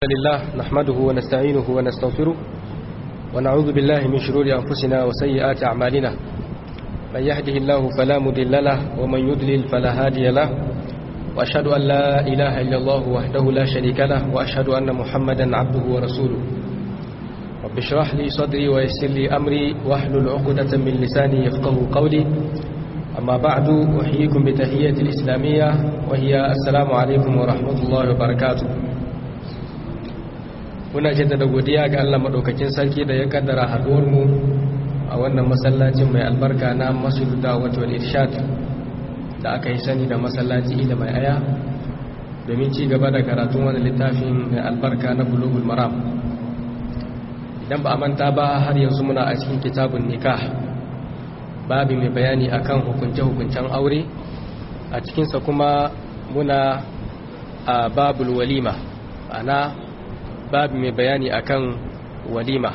لله نحمده ونستعينه ونستغفره ونعوذ بالله من شرور أنفسنا وسيئات أعمالنا من يهده الله فلا مضل له ومن يضلل فلا هادي له وأشهد أن لا إله إلا الله وحده لا شريك له وأشهد أن محمدا عبده ورسوله رب اشرح لي صدري ويسر لي أمري واحلل عقدة من لساني يفقه قولي أما بعد أحييكم بتحية الإسلامية وهي السلام عليكم ورحمة الله وبركاته muna jaddada godiya ga Allah madaukakin sarki da ya kaddara haduwar mu a wannan masallacin mai albarka na Masjidu Dawud wal Irshad da aka yi sani da masallaci da mai aya domin ci gaba da karatun wani littafin mai albarka na Bulughul Maram idan ba a manta ba har yanzu muna a cikin kitabun nikah babu mai bayani akan hukunce-hukuncen aure a cikinsa kuma muna a babul walima ana babu mai bayani akan walima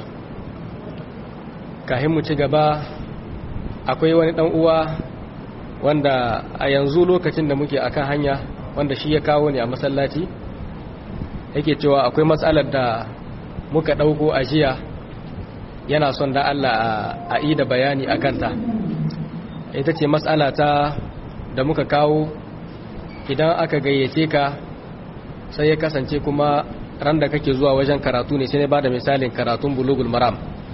kahin mu ci gaba akwai wani dan uwa wanda a yanzu lokacin da muke akan hanya wanda shi ya kawo ne a masallaci yake cewa akwai matsalar da muka dauko a jiya yana son da Allah a yi da bayani a kanta ita ce matsala ta da muka kawo idan aka gayyace ka sai ya kasance kuma ran da kake zuwa wajen karatu ne sai na bada misalin karatun bulugul maram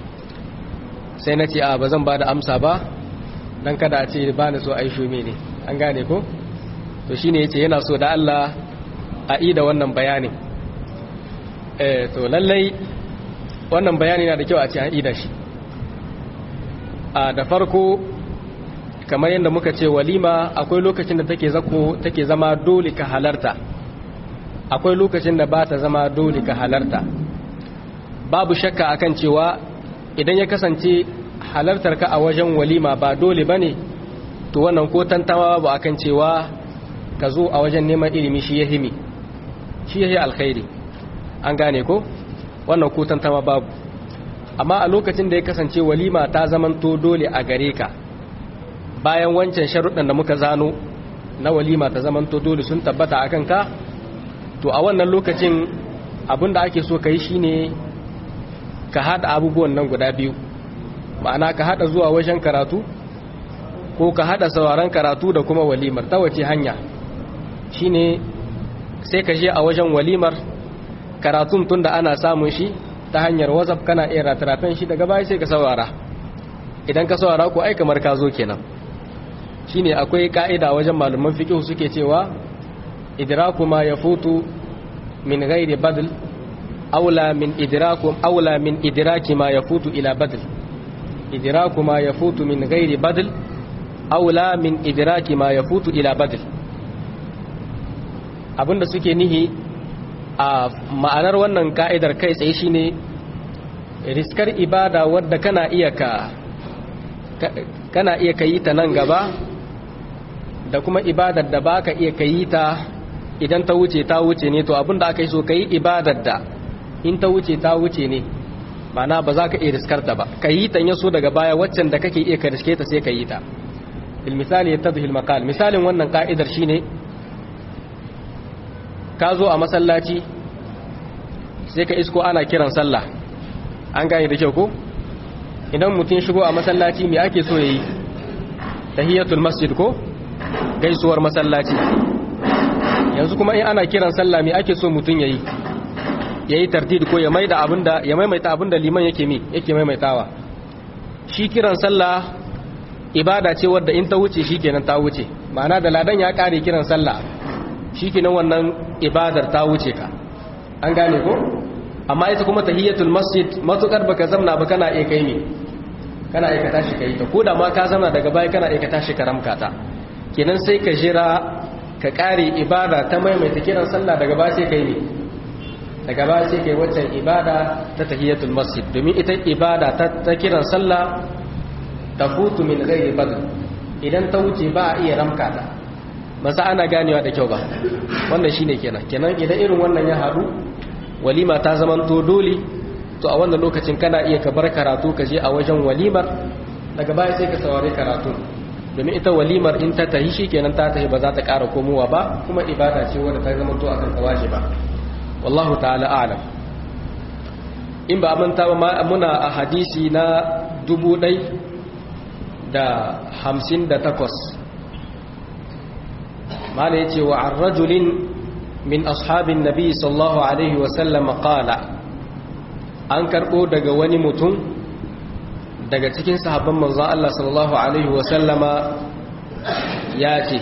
sai na ce a ba zan bada amsa ba dan kada a ce ba ni so ai shume ne an gane ko to shine yace yana so da Allah a yi da wannan bayanin eh to lallai wannan bayani na da kyau a ce an yi da shi a da farko kamar yadda muka ce walima akwai lokacin da take zako take zama dole ka halarta akwai lokacin da ba ta zama dole ka halarta babu shakka akan cewa idan ya kasance halartar ka a wajen walima ba dole bane to wannan ko tantama babu akan cewa ka zo a wajen neman ilimi shi ya himi shi ya yi alkhairi an gane ko wannan ko tantama babu amma a lokacin da ya kasance walima ta zamanto dole a gare ka bayan wancan sharuɗan da muka zano na walima ta zamanto dole sun tabbata akan ka to a wannan lokacin abinda ake so ka yi shi ne ka haɗa abubuwan nan guda biyu ma'ana ka haɗa zuwa wajen karatu ko ka haɗa sauraron karatu da kuma walimar ta wace hanya shi ne sai ka je a wajen walimar karatun tun da ana samun shi ta hanyar whatsapp kana iya ratarafen shi daga baya sai ka saurara idan ka saurara ko ai kamar ka zo kenan shine akwai ka'ida wajen malaman fiqh suke cewa idraku ma yafutu min ghairi badl aula min idraku aula min idraki ma yafutu ila badl idraku ma yafutu min ghairi badl aula min idraki ma yafutu ila badl abinda suke nihi a ma'anar wannan ka'idar kai tsaye shine riskar ibada wadda kana iya ka kana iya kayi ta nan gaba da kuma ibadar da baka iya kayi ta idan ta wuce ta wuce ne to abinda aka yi so ka yi ibadar da in ta wuce ta wuce ne mana ba za ka iya riskarta ba ka yi ta yaso daga baya waccan da kake iya ka riske ta sai ka yi ta misali ya tabi makal misalin wannan ka'idar shine ka zo a masallaci sai ka isko ana kiran sallah an gane da kyau ko idan mutum shigo a masallaci me ake so yayi tahiyatul masjid ko gaisuwar masallaci yanzu kuma in ana kiran sallah me ake so mutum yayi yayi tardid ko ya maida abinda ya maimaita abinda liman yake mi yake maimaitawa shi kiran sallah ibada ce wadda in ta wuce shikenan ta wuce ma'ana da ladan ya kare kiran sallah shikenan wannan ibadar ta wuce ka an gane ko amma ita kuma tahiyatul masjid matukar baka zamna ba kana iya kai me kana iya ka tashi kai ta koda ma ka zamna daga baya kana iya ka tashi karamka ta kenan sai ka jira ka ƙare ibada ta maimaita kiran sallah daga ba sai kai ne daga ba sai kai waccan ibada ta tahiyatul masjid domin ita ibada ta kiran sallah ta futu min ghairi badl idan ta wuce ba a iya ramka ta masa ana ganewa da kyau ba wannan shine kenan kenan idan irin wannan ya haɗu walima ta zamanto dole to a wannan lokacin kana iya ka bar karatu ka je a wajen walimar daga baya sai ka saurari karatu domin ita walimar in ta tahi shi kenan ta tahi ba za ta ƙara komowa ba kuma ibada ce wadda ta zama to akan kawaje ba wallahu ta'ala a'lam in ba manta ba muna a hadisi na dubu ɗai da hamsin da takwas mala ya ce wa an rajulin min ashabin nabi sallallahu alaihi wasallam qala an karɓo daga wani mutum daga cikin sahabban manzon Allah sallallahu alaihi wasallama ya ce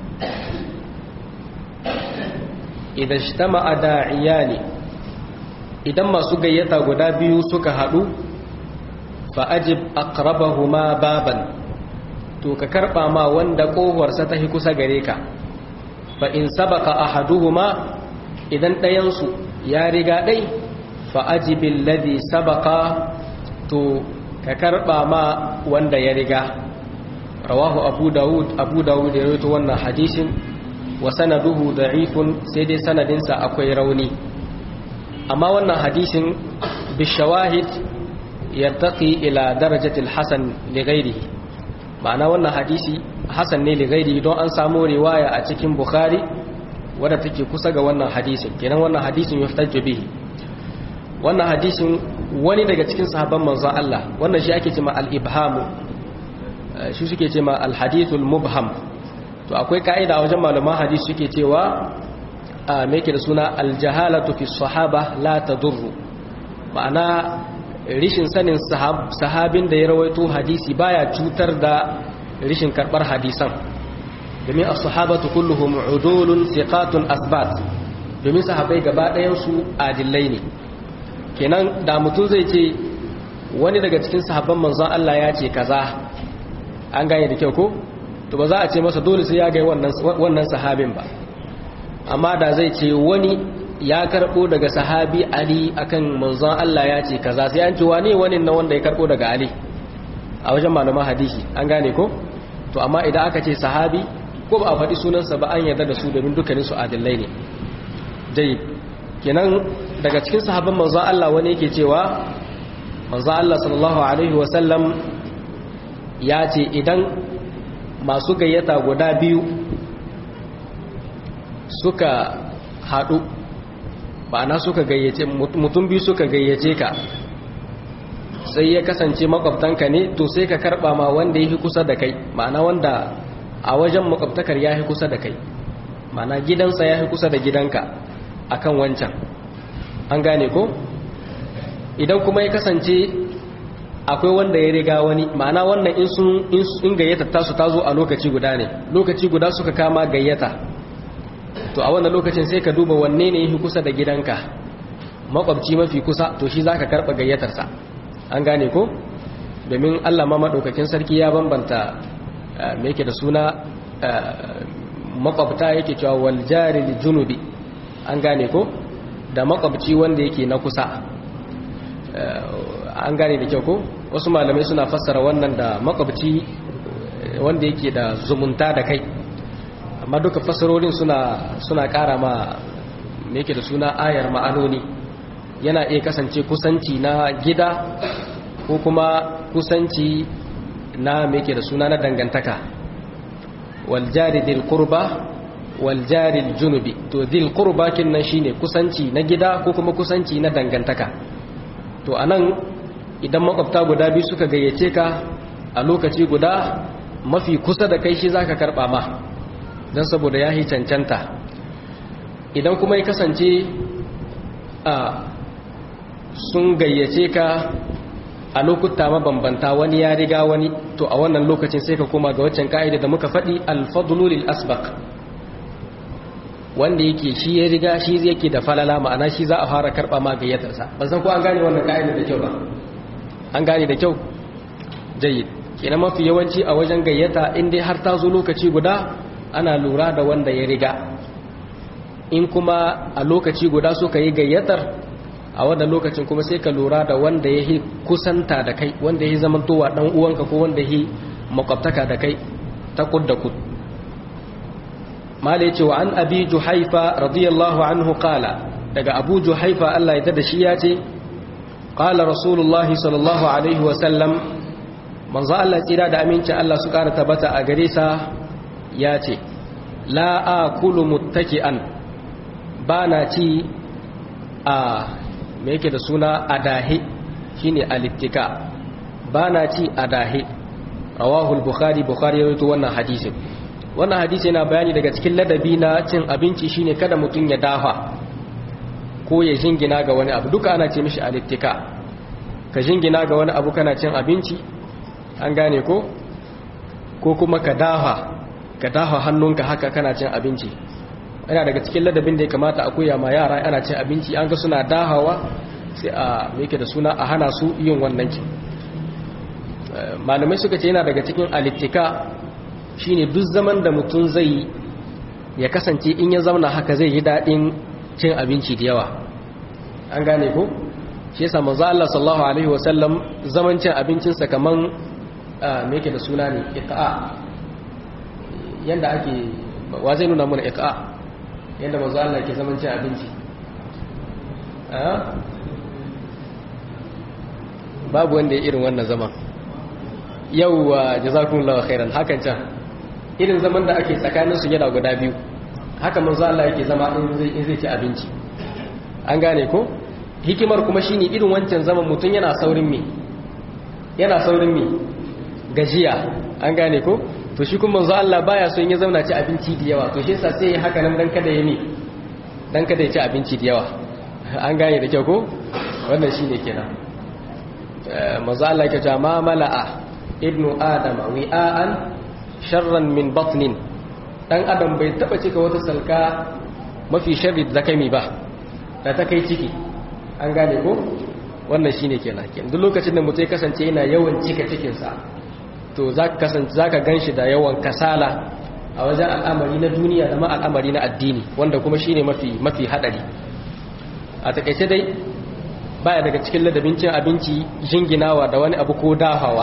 idan ijtama'a da'iyani idan masu gayyata guda biyu suka haɗu fa'ajib aqrabahuma baban to ka karɓa ma wanda ƙohuwarsa ta kusa gare ka fa in sabaka ahaduhuma idan ɗayansu ya riga ɗai fa'ajibin ladi sabaka to ka karɓa ma wanda ya riga rawahu abu dawud abu dawud ya rawaito wannan hadisin wa sanaduhu da'ifun sai dai sanadinsa akwai rauni amma wannan hadisin bishawahid yartaqi ila darajatil hasan li ghairihi ma'ana wannan hadisi hasan ne li ghairihi don an samu riwaya a cikin bukhari wadda take kusa ga wannan hadisin kenan wannan hadisin yuhtajju bihi wannan hadisin wani daga cikin sahabban manzon Allah wannan shi ake cewa al-ibham shi suke cewa al-hadithul mubham to akwai ka'ida a wajen malaman hadisi suke cewa a meke da suna aljahalatu fi sahaba la tadurru ma'ana rishin sanin sahabin da ya rawaito hadisi baya cutar da rishin karbar hadisan domin as-sahabatu kulluhum udulun thiqatun asbat domin sahabbai gaba ɗayan su adillai ne kenan da mutum zai ce wani daga cikin sahabban manzon Allah ya ce kaza an gane da kyau ko to ba za a ce masa dole sai ya ga wannan wannan sahabin ba amma da zai ce wani ya karbo daga sahabi Ali akan manzon Allah ya ce kaza sai an ce wane wani na wanda ya karbo daga Ali a wajen malaman hadisi an gane ko to amma idan aka ce sahabi ko ba a faɗi sunansa ba an yarda da su domin dukkanin su adillai ne dai kenan daga cikin sahabban manzon Allah wani yake cewa manzon Allah sallallahu alaihi wasallam ya ce idan masu gayyata guda biyu suka haɗu na suka gayyace mutum biyu suka gayyace ka sai ya kasance makwabtanka ne to sai ka karɓa ma wanda ya fi kusa da kai ma'ana wanda a wajen makwabtakar ya fi kusa da kai ma'ana gidansa ya fi kusa da gidanka akan wancan an gane ko idan kuma ya kasance akwai wanda ya riga wani ma'ana wannan in sun in gayyata tasu ta zo a lokaci guda ne lokaci guda suka kama gayyata to a wannan lokacin sai ka duba wanne ne yafi kusa da gidanka makwabci mafi kusa to shi zaka karba gayyatarsa an gane ko domin Allah ma madaukakin sarki ya bambanta me yake da suna makwabta yake cewa wal jari junubi an gane ko da makwabci wanda yake na kusa an gane da kyau ko wasu malamai suna fassara wannan da makwabci wanda yake da zumunta da kai amma duka fassarorin suna suna kara ma me yake da suna ayar ma'anoni yana iya kasance kusanci na gida ko kuma kusanci na me yake da suna na dangantaka wal jari dil qurba wal jari junubi to dil qurba kinnan shine kusanci na gida ko kuma kusanci na dangantaka to anan idan makwabta guda biyu suka gayyace ka a lokaci guda mafi kusa da kai shi zaka karba ma don saboda ya yi cancanta idan kuma ya kasance a sun gayyace ka a lokuta mabambanta wani ya riga wani to a wannan lokacin sai ka koma ga waccan ka'ida da muka faɗi alfadlu lil asbaq wanda yake shi ya riga shi yake da falala ma'ana shi za a fara karɓa ma gayyatarsa ban san ko an gane wannan ka'ida da kyau ba an gane da kyau jayyid kenan mafi yawanci a wajen gayyata in dai har ta zo lokaci guda ana lura da wanda ya riga in kuma a lokaci guda suka yi gayyatar a wannan lokacin kuma sai ka lura da wanda ya yi kusanta da kai wanda ya yi zamantowa dan uwanka ko wanda ya yi makwabtaka da kai ta kud da kud mala ya ce wa an abi juhaifa radiyallahu anhu kala daga abu juhaifa Allah ya tada shi ya ce kala rasulullahi sallallahu alaihi wasallam manzo Allah tsira da aminci Allah su kara tabbata a gare sa ya ce la akulu muttaki'an ba na ci a me yake da suna adahi shine alittika ba na ci adahi rawahul bukhari bukhari ya rawaito wannan hadisin wannan hadisi yana bayani daga cikin ladabi na cin abinci shine kada mutum ya dafa ko ya jingina ga wani abu duka ana ce mishi alittika ka jingina ga wani abu kana cin abinci an gane ko ko kuma ka dafa ka dafa hannunka haka kana cin abinci yana daga cikin ladabin da ya kamata a koya ma yara ana cin abinci an ga suna dahawa sai a yake da suna a hana su yin wannan ki malamai suka ce yana daga cikin alittika shine duk zaman da mutum zai ya kasance in ya zauna haka zai yi daɗin cin abinci da yawa an gane ko shi yasa manzo Allah sallallahu alaihi wasallam zaman cin abincinsa kaman me yake da suna ne iqa yanda ake wa zai nuna mana iqa yanda manzo Allah ke zaman cin abinci babu wanda ya irin wannan zaman yau wa jazakumullahu khairan hakan can irin zaman da ake tsakanin su yana guda biyu haka manzo Allah yake zama in zai in zai ci abinci an gane ko hikimar kuma shine irin wancan zaman mutun yana saurin me yana saurin me gajiya an gane ko to shi kuma manzo Allah baya so in ya zauna ci abinci da yawa to shi yasa sai haka nan dan kada ya mi dan kada ya ci abinci da yawa an gane da kyau ko wannan shine kenan manzo Allah yake cewa ma mala'a ibnu adama wi'an sharran min batnin dan adam bai taba cika wata salka mafi sharri da kai ba da ta kai ciki an gane ko wannan shine kenan kenan duk lokacin da mutum ya kasance yana yawan cika cikin sa to zaka kasance zaka ganshi da yawan kasala a wajen al'amari na duniya da ma al'amari na addini wanda kuma shine mafi mafi hadari a takeice dai baya daga cikin ladabin cin abinci jinginawa da wani abu ko dahawa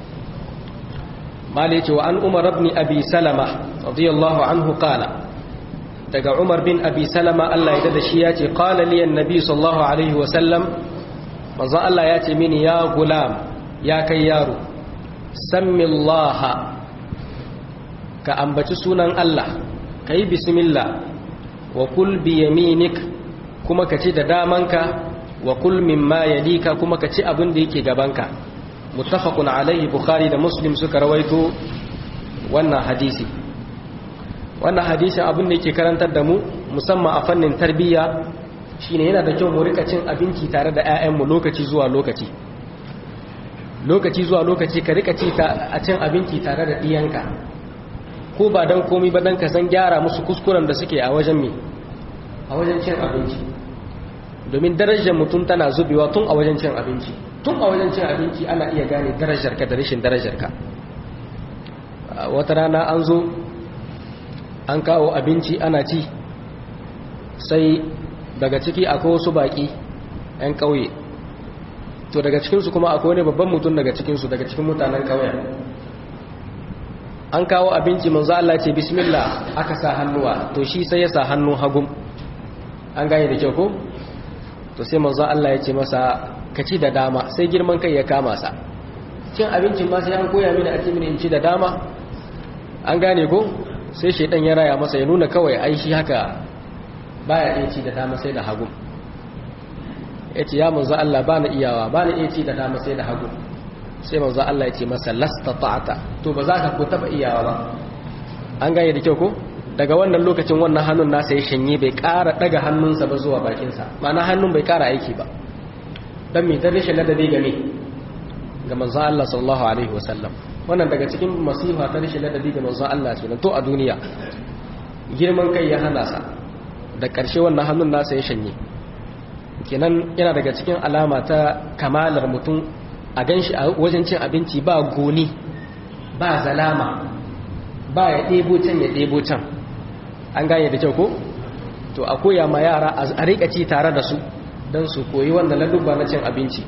mala yace wa an umar ibn abi salama radiyallahu anhu qala daga umar bin abi salama Allah ya dada shi yace qala li annabi sallallahu alaihi wa sallam manzo Allah yace mini ya gulam ya kai yaro sammi Allah ka ambaci sunan Allah kai bismillah wa kul bi yaminik kuma ka ci da damanka wa kul mimma yalika kuma ka ci abin da yake gabanka muttafaqun alaihi bukhari da muslim suka rawaito wannan hadisi wannan hadisin abin da yake karantar da mu musamman a fannin tarbiyya shine yana da kyau mu rika cin abinci tare da ƴaƴanmu lokaci zuwa lokaci lokaci zuwa lokaci ka rika ci a cin abinci tare da ɗiyanka ko ba dan komai ba dan ka san gyara musu kuskuren da suke a wajen me a wajen cin abinci domin darajar mutum tana zubewa tun a wajen cin abinci tun a wajen cin abinci ana iya gane darajarka da rashin darajarka wata rana an zo an kawo abinci ana ci sai daga ciki akwai wasu baki 'yan ƙauye to daga cikinsu kuma akwai wani babban mutum daga cikinsu daga cikin mutanen ƙauyen an kawo abinci manzo Allah ce bismillah aka sa hannuwa to shi sai ya sa hannun hagum an gane da kyau ko to sai manzo Allah ya ce masa ka ci da dama sai girman kai ya kama sa cin abincin ma sai an koya mini a ce mini in ci da dama an gane ko sai shaidan ya raya masa ya nuna kawai ai shi haka baya iya ci da dama sai da hagu ya ce ya manzo Allah ba na iyawa ba na iya ci da dama sai da hagu sai manzo Allah ya ce masa lasta ta'ata to ba za ka ko taba iyawa ba an gane da kyau ko daga wannan lokacin wannan hannun nasa ya shanye bai ƙara daga hannunsa ba zuwa bakinsa ma'ana hannun bai ƙara aiki ba dan mai dan rashin ladabi game ga manzo Allah sallallahu alaihi wasallam wannan daga cikin masifa ta rashin ladabi ga manzo Allah kenan to a duniya girman kai ya hana sa da ƙarshe wannan hannun nasa ya shanye kenan yana daga cikin alama ta kamalar mutum a ganshi a wajen cin abinci ba goni ba zalama ba ya ɗebo can ya ɗebo can an gane da kyau ko to a koya ma yara a riƙa ci tare da su don su koyi wannan ladubba na cin abinci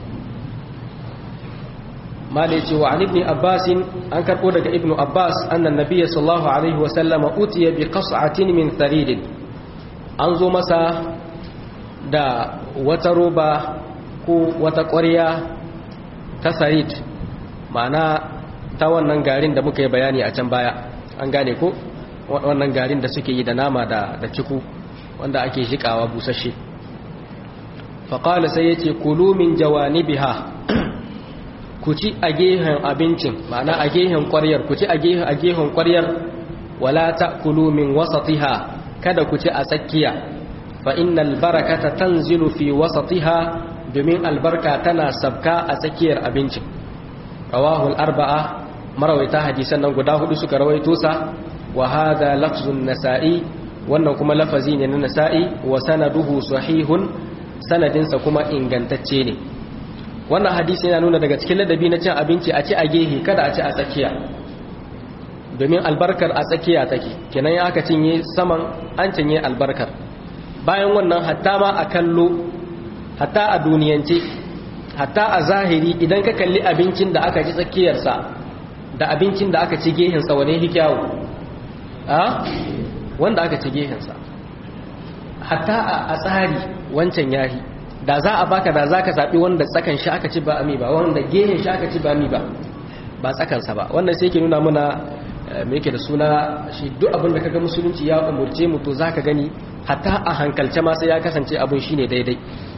malai ce wa ibn abbas an karbo daga ibn abbas annan nabiyyi sallallahu alaihi wa sallama utiya bi qas'atin min tharid an zo masa da wata roba ko wata ƙwarya ta sarid ma'ana ta wannan garin da muka yi bayani a can baya an gane ko wannan garin da suke yi da nama da da ciku wanda ake jikawa busasshe faƙala sai ya ce kulu min jawanibiha ku ci a gehen abincin ma'ana a gehen ƙwaryar ku ci a gehen ƙwaryar wala ta kulu min wasatiha kada ku ci a tsakiya fa innal barakata tanzilu fi wasatiha domin albarka tana sabka a tsakiyar abincin rawahul arba'a marawaita hadisan nan guda hudu suka rawaito sa wa hadha lafzun nasa'i wannan kuma lafazi ne na nasa'i wa sanaduhu sahihun sanadinsa kuma ingantacce ne wannan hadisi yana nuna daga cikin ladabi na cin abinci a ci a gehe kada a ci a tsakiya domin albarkar a tsakiya take kenan ya aka cinye saman an cinye albarkar bayan wannan hatta ma a kallo hatta a duniyance hatta a zahiri idan ka kalli abincin da aka ci tsakiyarsa da abincin da aka ci gehensa wane hikyawu a wanda aka ci gehensa hatta a tsari wancan yahi da za a baka da za ka zaɓi wanda tsakan shi aka ci ba ami ba wanda gehen shi aka ci ba ami ba ba tsakansa ba wannan sai ke nuna muna me yake da suna shi duk abin da kaga musulunci ya umurce mu to za ka gani hatta a hankalce ma sai ya kasance abin shine daidai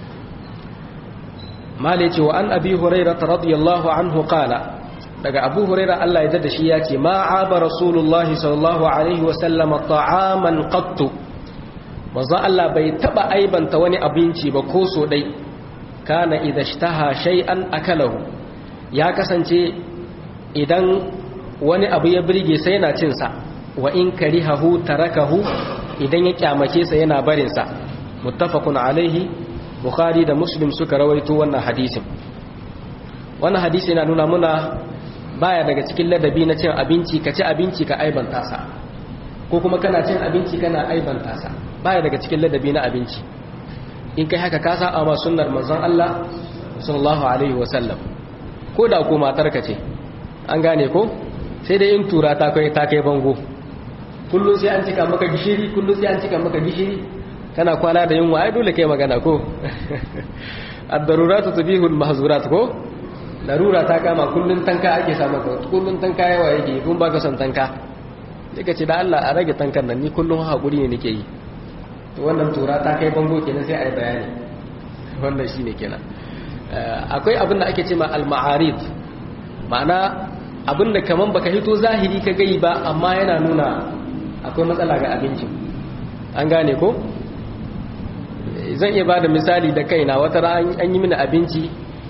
malai ce wa an abi hurairah radiyallahu anhu qala daga abu huraira Allah ya da shi ya ce ma aba rasulullahi sallallahu alaihi wasallam ta'aman qattu manzo Allah bai taba aibanta wani abinci ba ko so dai kana idza ishtaha shay'an akalahu ya kasance idan wani abu ya birge sai yana cin sa wa in karihahu tarakahu idan ya kyamace sa yana barin sa muttafaqun alaihi bukhari da muslim suka rawaito wannan hadisin wannan hadisi yana nuna muna baya daga cikin ladabi na cin abinci ka ci abinci ka aibanta sa ko kuma kana cin abinci kana aibanta sa baya daga cikin ladabi na abinci in kai haka ka sa amma sunnar manzon Allah sallallahu alaihi wasallam ko da ko matar ka ce an gane ko sai dai in tura ta kai ta kai bango kullum sai an cika maka gishiri kullum sai an cika maka gishiri kana kwana da yunwa ai dole kai magana ko ad-daruratu tubihul mahzurat ko larura ta kama kullun tanka ake samu ka kullun tanka yawa yake kun baka son tanka sai ka ce da Allah a rage tankan nan ni kullun hakuri ne nake yi to wannan tura ta kai bango kenan sai ai bayani wannan shine kenan akwai abin da ake ce ma al-ma'arid ma'ana abin da kaman baka hito zahiri ka gai ba amma yana nuna akwai matsala ga abincin an gane ko zan iya bada misali da kaina wata ran an yi mini abinci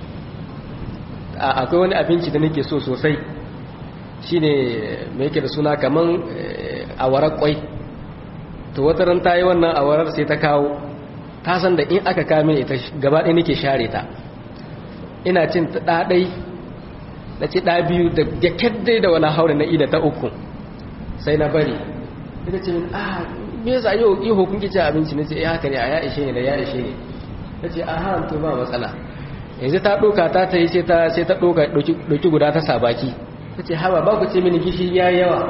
akwai wani abinci da nake so sosai shine me yake da suna kaman awarar kwai to wata ran ta yi wannan awarar sai ta kawo ta san da in aka kame ita gaba ɗaya nake share ta ina cin ta ɗaɗai na ci ɗa biyu da gyakkyar dai da wani haure na ida ta uku sai na bari ita ce min ah me yasa yau yi hukun kici abinci na ce ya haka ne a ya ishe ne da ya ishe ne ta ce a haramta ba matsala yanzu ta ɗoka ta ta yi sai ta ɗoka ɗauki guda ta sabaki ta ce haba ba ku ce mini gishi ya yawa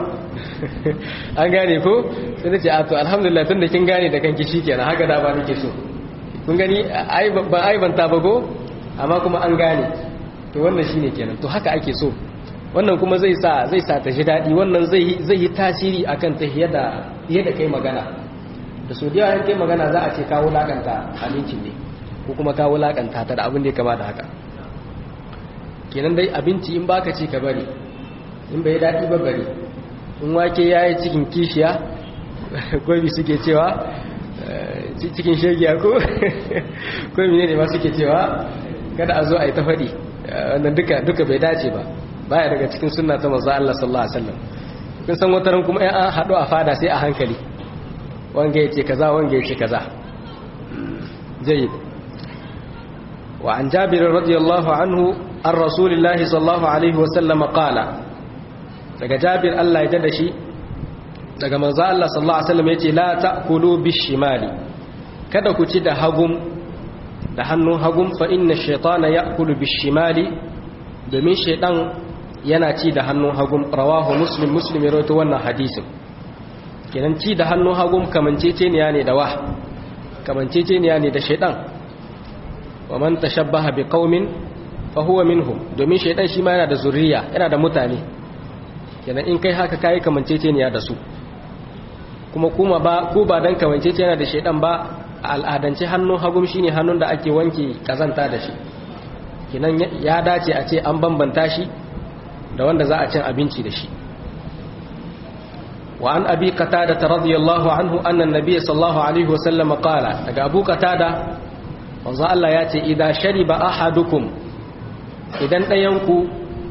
an gane ko sai ta ce a to alhamdulillah tun da kin gane da kan gishi kenan haka da ba nake so kun gani ba aibanta ba ko amma kuma an gane to wannan shine kenan to haka ake so wannan kuma zai sa zai sa ta ji daɗi wannan zai zai yi tasiri akan ta yadda yadda kai magana da so da yawa kai magana za a ce kawo lakanta abincin ne ko kuma ka wulakanta ta da abin da ya kama da haka kenan dai abinci in baka ci ka bari in bai daɗi ba bari in wake ya yi cikin kishiya gobi suke cewa cikin shegiya ko gobi ne ma suke cewa kada a zo a yi ta faɗi wannan duka bai dace ba baya daga cikin sunna ta manzo Allah sallallahu alaihi wasallam kun san wataran kuma ai an haɗu a fada sai a hankali wanga yace kaza wanga yace kaza jayyid وعن جابر رضي الله عنه عن رسول الله صلى الله عليه وسلم قال daga Jabir Allah ya dada shi daga manzo Allah sallallahu alaihi wasallam yace la ta'kulu bishimali kada ku ci da hagum da hannun hagum fa inna ash-shaytana ya'kulu bishimali domin shaydan yana ci da hannun hagum rawahu muslim muslim ya rawaito wannan hadisin kenan ci da hannun hagum kamanceceniya ne da wa kamanceceniya ne da shaydan wa man tashabbaha biqaumin fa huwa minhum domin shaydan shi ma yana da zuriya yana da mutane kenan in kai haka kai kamanceceniya da su kuma kuma ba ko ba dan kamanceceniya da shaydan ba al'adance hannun hagum shine hannun da ake wanke kazanta da shi kinan ya dace a ce an bambanta shi da wanda za a cin abinci da shi wa an abi qatada radiyallahu anhu anna an-nabiy sallallahu alaihi wasallam qala daga abu qatada wanzu Allah ya ce idan shariba ahadukum idan ɗayanku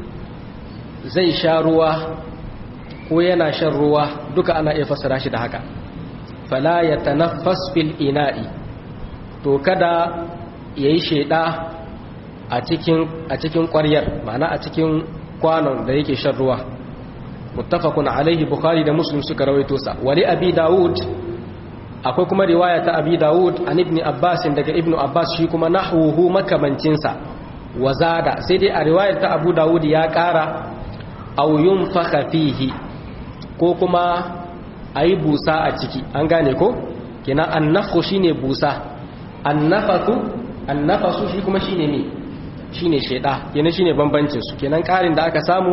zai sha ruwa ko yana shan ruwa duka ana iya fassara shi da haka fala ya tanaffas fil ina'i to kada yayi sheda a cikin a cikin ƙwaryar ma'ana a cikin kwanon da yake shan ruwa muttafaqun alaihi bukhari da muslim suka rawaito sa wali abi daud akwai kuma riwaya ta abi daud an ibn abbas daga ibn abbas shi kuma nahwuhu makamancin sa wazada sai dai a riwayar ta abu daud ya kara aw yunfakha fihi ko kuma ayi busa a ciki an gane ko kenan annafhu shine busa annafathu annafasu shi kuma shine me shine sheda kenan shine bambancin su kenan karin da aka samu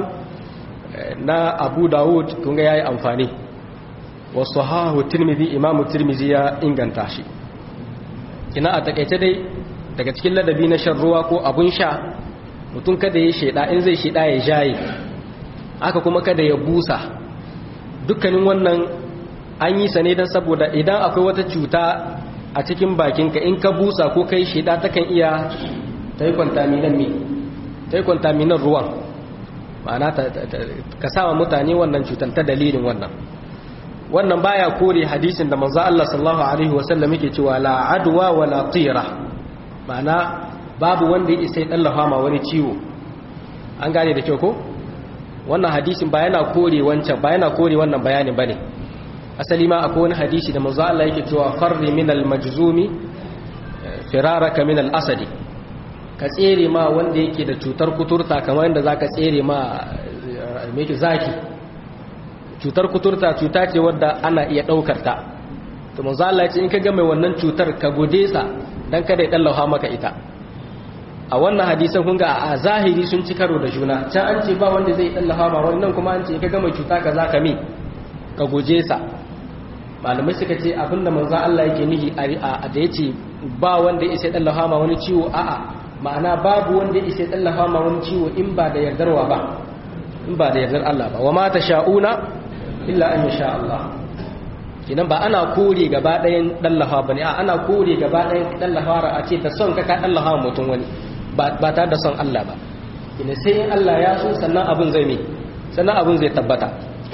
na Abu Dawud kun ga yayi amfani wa sahahu Tirmidhi Imam Tirmidhi ya inganta shi kina a takeice dai daga cikin ladabi na shan ruwa ko abun sha mutum kada ya sheda in zai sheda ya jaye aka kuma kada ya busa dukkanin wannan an yi sa ne don saboda idan akwai wata cuta a cikin bakinka in ka busa ko kai sheda takan iya ta yi kwantaminan mi ta yi kwantaminan ruwan ma'ana ka sama mutane wannan cutar ta dalilin wannan wannan baya kore hadisin da manzo Allah sallallahu alaihi wasallam yake cewa la adwa wa la tira ma'ana babu wanda ya isa ya dallafa ma wani ciwo an gane da kyau ko wannan hadisin ba yana kore wancan ba yana kore wannan bayanin bane asali ma akwai wani hadisi da manzo Allah yake cewa farri min al majzumi firaraka min al asadi ka tsere ma wanda yake da cutar kuturta kamar yadda zaka tsere ma meke zaki cutar kuturta cuta ce wadda ana iya daukar ta to manzo Allah ya ce in ka ga mai wannan cutar ka gode sa dan kada ya dallaha maka ita a wannan hadisan kun ga a zahiri sun ci karo da juna can an ce ba wanda zai dallaha ma wannan kuma an ce ka ga mai cuta kaza ka mi ka guje sa malamai suka ce abinda manzo Allah yake nihi a da yace ba wanda ya isa dallaha ma wani ciwo a'a ma'ana babu wanda ya isa dallafa ma wani ciwo in ba da yardarwa ba in ba da yardar Allah ba wa ma sha'una illa an yasha Allah kinan ba ana kore gaba ɗayan dallafa bane a ana kore gaba ɗayan dallafa a ce da son ka ka dallafa mutum wani ba ba tare da son Allah ba kina sai in Allah ya so sannan abin zai mi sannan abin zai tabbata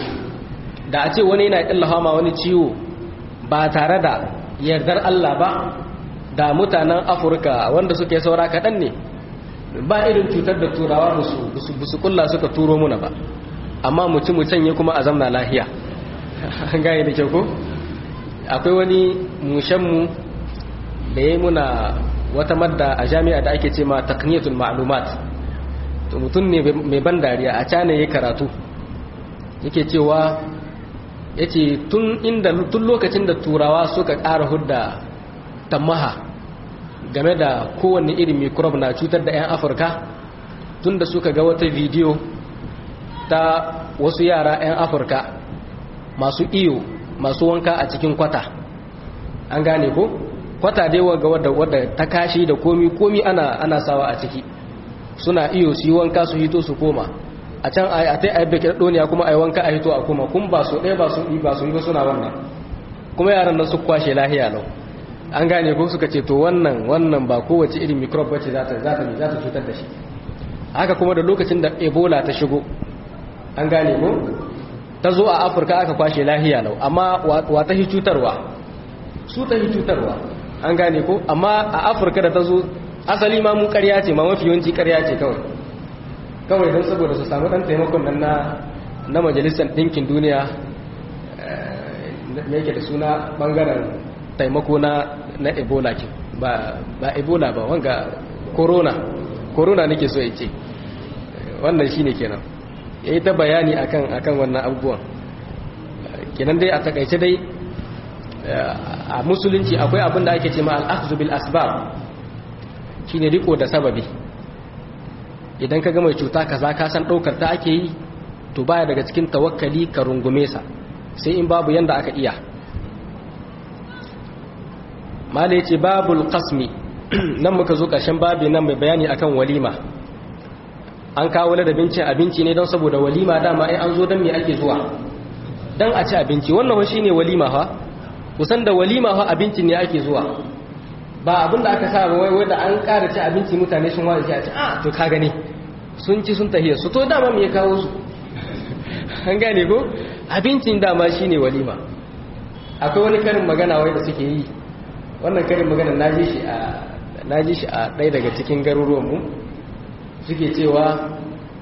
da a ce wani yana dallafa ma wani ciwo ba tare da yardar Allah ba da mutanen afirka wanda suke saura kaɗan ne ba irin cutar da turawa ba su kulla suka turo muna ba amma mutum mu canye kuma a zamna lahiya an gane da kyau ko akwai wani mushenmu da ya yi muna wata madda a jami'a da ake ce ma takniyatul ma'lumat to mutum ne mai ban dariya a cana ya karatu yake cewa yace tun inda tun lokacin da turawa suka ƙara hudda tamaha game da kowanne irin microbe na cutar da 'yan afirka tun da suka ga wata bidiyo ta wasu yara 'yan afirka masu iyo masu wanka a cikin kwata an gane ko kwata dai waga wadda, wadda ta kashi da komi komi ana, ana sawa a ciki suna iyo su yi wanka su hito su koma a can a ta yi bekin doniya kuma a yi wanka a hito a koma kun ba su ɗaya ba su yi ba su yi ba suna wannan kuma yaran nan su kwashe lahiya lau an gane ko suka ce to wannan wannan ba kowace irin microbe bace za ta za ta za ta cutar da shi haka kuma da lokacin da ebola ta shigo an gane ko ta zo a afirka aka kwashe lahiya lau amma wa ta hi cutarwa su ta hi cutarwa an gane ko amma a afirka da ta zo asali ma mu karya ce ma mafi yawanci karya ce kawai kawai don saboda su samu dan taimakon nan na na majalisar ɗinkin duniya me yake da suna bangaren taimako na na ebola ke ba ba ebola ba wanga corona corona nake so ya ce wannan shine kenan ya yi ta bayani akan akan wannan abubuwan kenan dai a takaice dai a musulunci akwai abin da ake ce ma al'akzu bil asbab shine riko da sababi idan ka ga mai cuta kaza ka san daukar ta ake yi to baya daga cikin tawakkali ka rungume sa sai in babu yanda aka iya mala yace babul qasmi nan muka zo ƙarshen babi nan mai bayani akan walima an kawo ladabin cin abinci ne don saboda walima dama ai an zo don me ake zuwa don a ci abinci wannan shi ne walima ha kusan da walima ha abinci ne ake zuwa ba abin da aka sa wai wai da an ƙara ci abinci mutane sun wani a ci a to ka gani sun ci sun tahiyar su to dama me ya kawo su an gane ko abincin dama shi ne walima akwai wani karin magana wai da suke yi wannan karin magana na ji shi a na ji shi a ɗaya daga cikin garuruwanmu suke cewa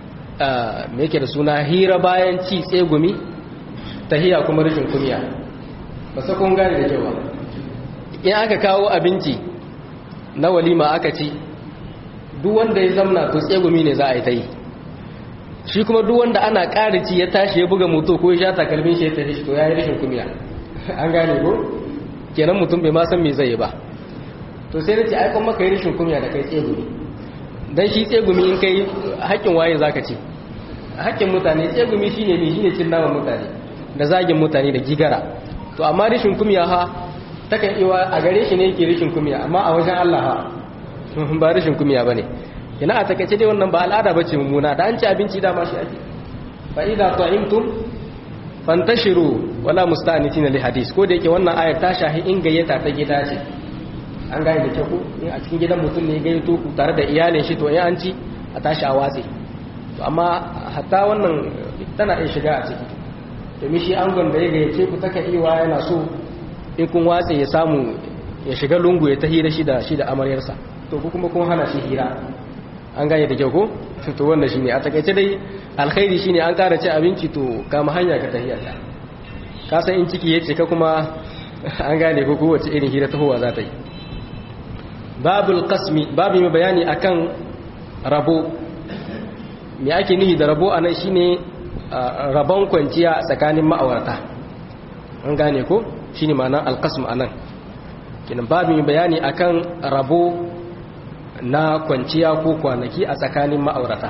me yake da suna hira bayan ci tsegumi tahiya kuma rashin kumiya ba sa kun gane da kyau ba in aka kawo abinci na walima aka ci duk wanda ya zamna to tsegumi ne za a yi ta yi shi kuma duk wanda ana ƙari ci ya tashi ya buga moto ko ya sha takalmin shi ya tafi shi to ya yi rashin kumiya an gane ko kenan mutum bai ma san me zai yi ba to sai nace ai kuma kai rashin kumiya da kai tsegumi dan shi tsegumi in kai haƙƙin waye zaka ce haƙƙin mutane tsegumi shine me shine cin naman mutane da zagin mutane da gigara to amma rashin kumiya ha takan iwa a gare shi ne yake rashin kumiya amma a wajen Allah ha ba rashin kumiya bane ina a takaice dai wannan ba al'ada bace mummuna da an ci abinci da ma shi ake fa idza ta'imtum fantashiru wala musta'nitina li hadis ko da yake wannan ayar ta shahi in gayyata ta gida ce an gane da kyau in a cikin gidan mutum ne gayyato ku tare da iyalin shi to in an ci a tashi a watse to amma hatta wannan tana iya shiga a ciki domin shi angon da ya gayyace ku taka iwa yana so in kun watse ya samu ya shiga lungu ya ta hira shi da shi da amaryarsa to ku kuma kun hana shi hira an gane da kyau ko to wannan shine a takaice dai alkhairi shine an ƙara ci abinci to kama hanya ka tahiyarta ka san in ciki yace ka kuma an gane ko kowace irin hira tahowa za ta yi babul qasmi babu mai bayani akan rabo me ake nihi da rabo anan shine rabon kwanciya tsakanin ma'aurata an gane ko shine ma'anar alqasm anan kinan babu mai bayani akan rabo na kwanciya ko kwanaki a tsakanin ma'aurata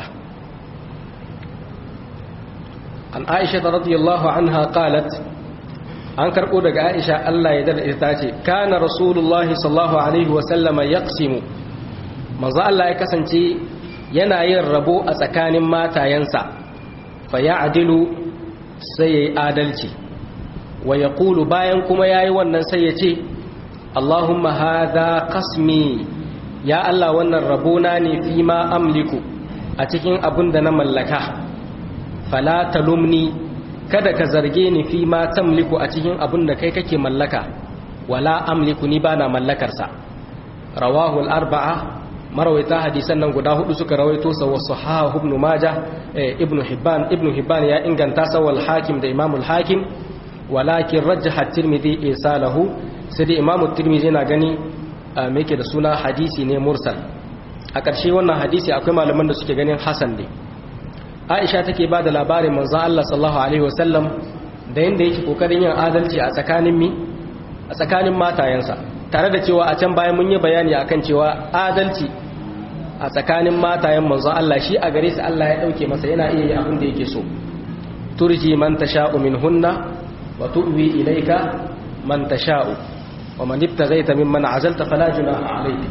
an aisha radiyallahu anha qalat an karɓo daga aisha Allah ya dada ita ce kana rasulullahi sallallahu alaihi wasallama yaqsimu manzo Allah ya kasance yana yin rabo a tsakanin matayensa fa ya'dilu sai yayi adalci wa yaqulu bayan kuma yayi wannan sai ya ce Allahumma hadha qasmi ya Allah wannan rabona ne fi ma amliku a cikin abin da na mallaka fala talumni kada ka zarge ni fi ma tamliku a cikin abin da kai kake mallaka wala amliku ni bana mallakarsa rawahu al-arba'a marwaita hadisan nan guda hudu suka rawaito sa wa sahahu ibn majah ibn hibban ibn hibban ya inganta sa wal hakim da imam al-hakim walakin rajjaha at-tirmidhi isalahu sai da imam at-tirmidhi yana gani me yake da suna hadisi ne mursal a ƙarshe wannan hadisi akwai malaman da suke ganin hasan ne aisha take ba da labarin manzan Allah sallallahu Alaihi wasallam da yadda yake kokarin yin adalci a tsakanin mi a tsakanin matayensa tare da cewa a can bayan mun yi bayani akan cewa adalci a tsakanin matayen manzan Allah shi a gare su Allah ya dauke masa yana iya yi abin da yake so turji man tasha'u minhunna wa tu'wi ilayka man tasha'u wa man ibtaghaita mimman azalta fala junaha alayka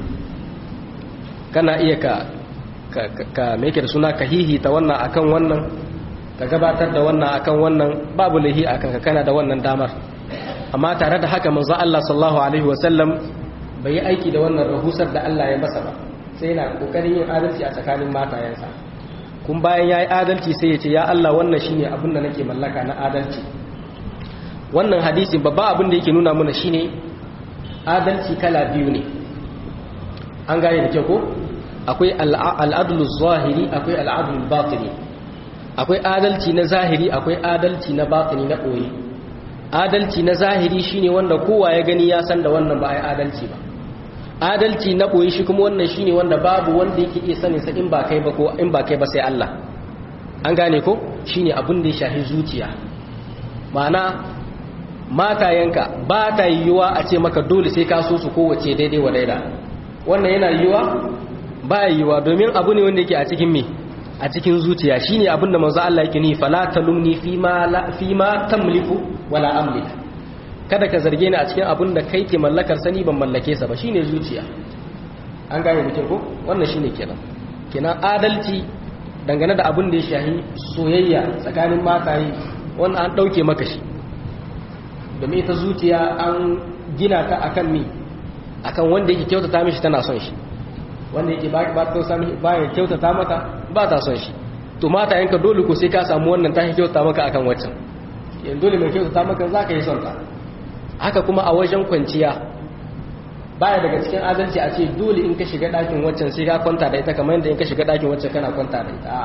kana iya ka ka meke da suna ka hihita wannan akan wannan ka gabatar da wannan akan wannan babu lahi akan ka kana da wannan damar amma tare da haka manzo Allah sallallahu alaihi wasallam bai yi aiki da wannan rahusar da Allah ya masa ba sai yana kokarin yin adalci a tsakanin matayensa kun bayan yayi adalci sai ya ce ya Allah wannan shine abin da nake mallaka na adalci wannan hadisi babba abin da yake nuna mana shine adalci kala biyu ne an gane da kyau ko akwai al'adul zahiri akwai al'adul batini akwai adalci na zahiri akwai adalci na batini na ɓoye adalci na zahiri shine wanda kowa ya gani ya san da wannan ba a yi adalci ba adalci na ɓoye shi kuma wannan shine wanda babu wanda yake iya sanin sa in ba kai ba ko in ba kai ba sai Allah an gane ko shine abin da ya shafi zuciya ma'ana matayenka ba ta yiwuwa a ce maka dole sai ka so su kowace daidai wa daida wannan yana yiwuwa ba yiwuwa domin abu ne wanda yake a cikin me a cikin zuciya shine abin da manzo Allah yake ni fala talumni fi ma fi ma tamliku wala amlik kada ka zarge ni a cikin abin da kai ke mallakar sani ban mallake sa ba shine zuciya an gane mutum ko wannan shine kenan kenan adalci dangane da abin da ya shahi soyayya tsakanin mataye wannan an dauke maka shi domin ita zuciya an gina ta akan mi akan wanda yake kyautata mishi tana son shi wanda yake ba ba ta sami ba ya kyautata mata ba ta son shi to mata yanka dole ko sai ka samu wannan ta kyautata maka akan waccan yanzu dole mai kyautata maka zaka yi son ta haka kuma a wajen kwanciya baya daga cikin adalci a ce dole in ka shiga ɗakin waccan sai ka kwanta da ita kamar yadda in ka shiga ɗakin waccan kana kwanta da ita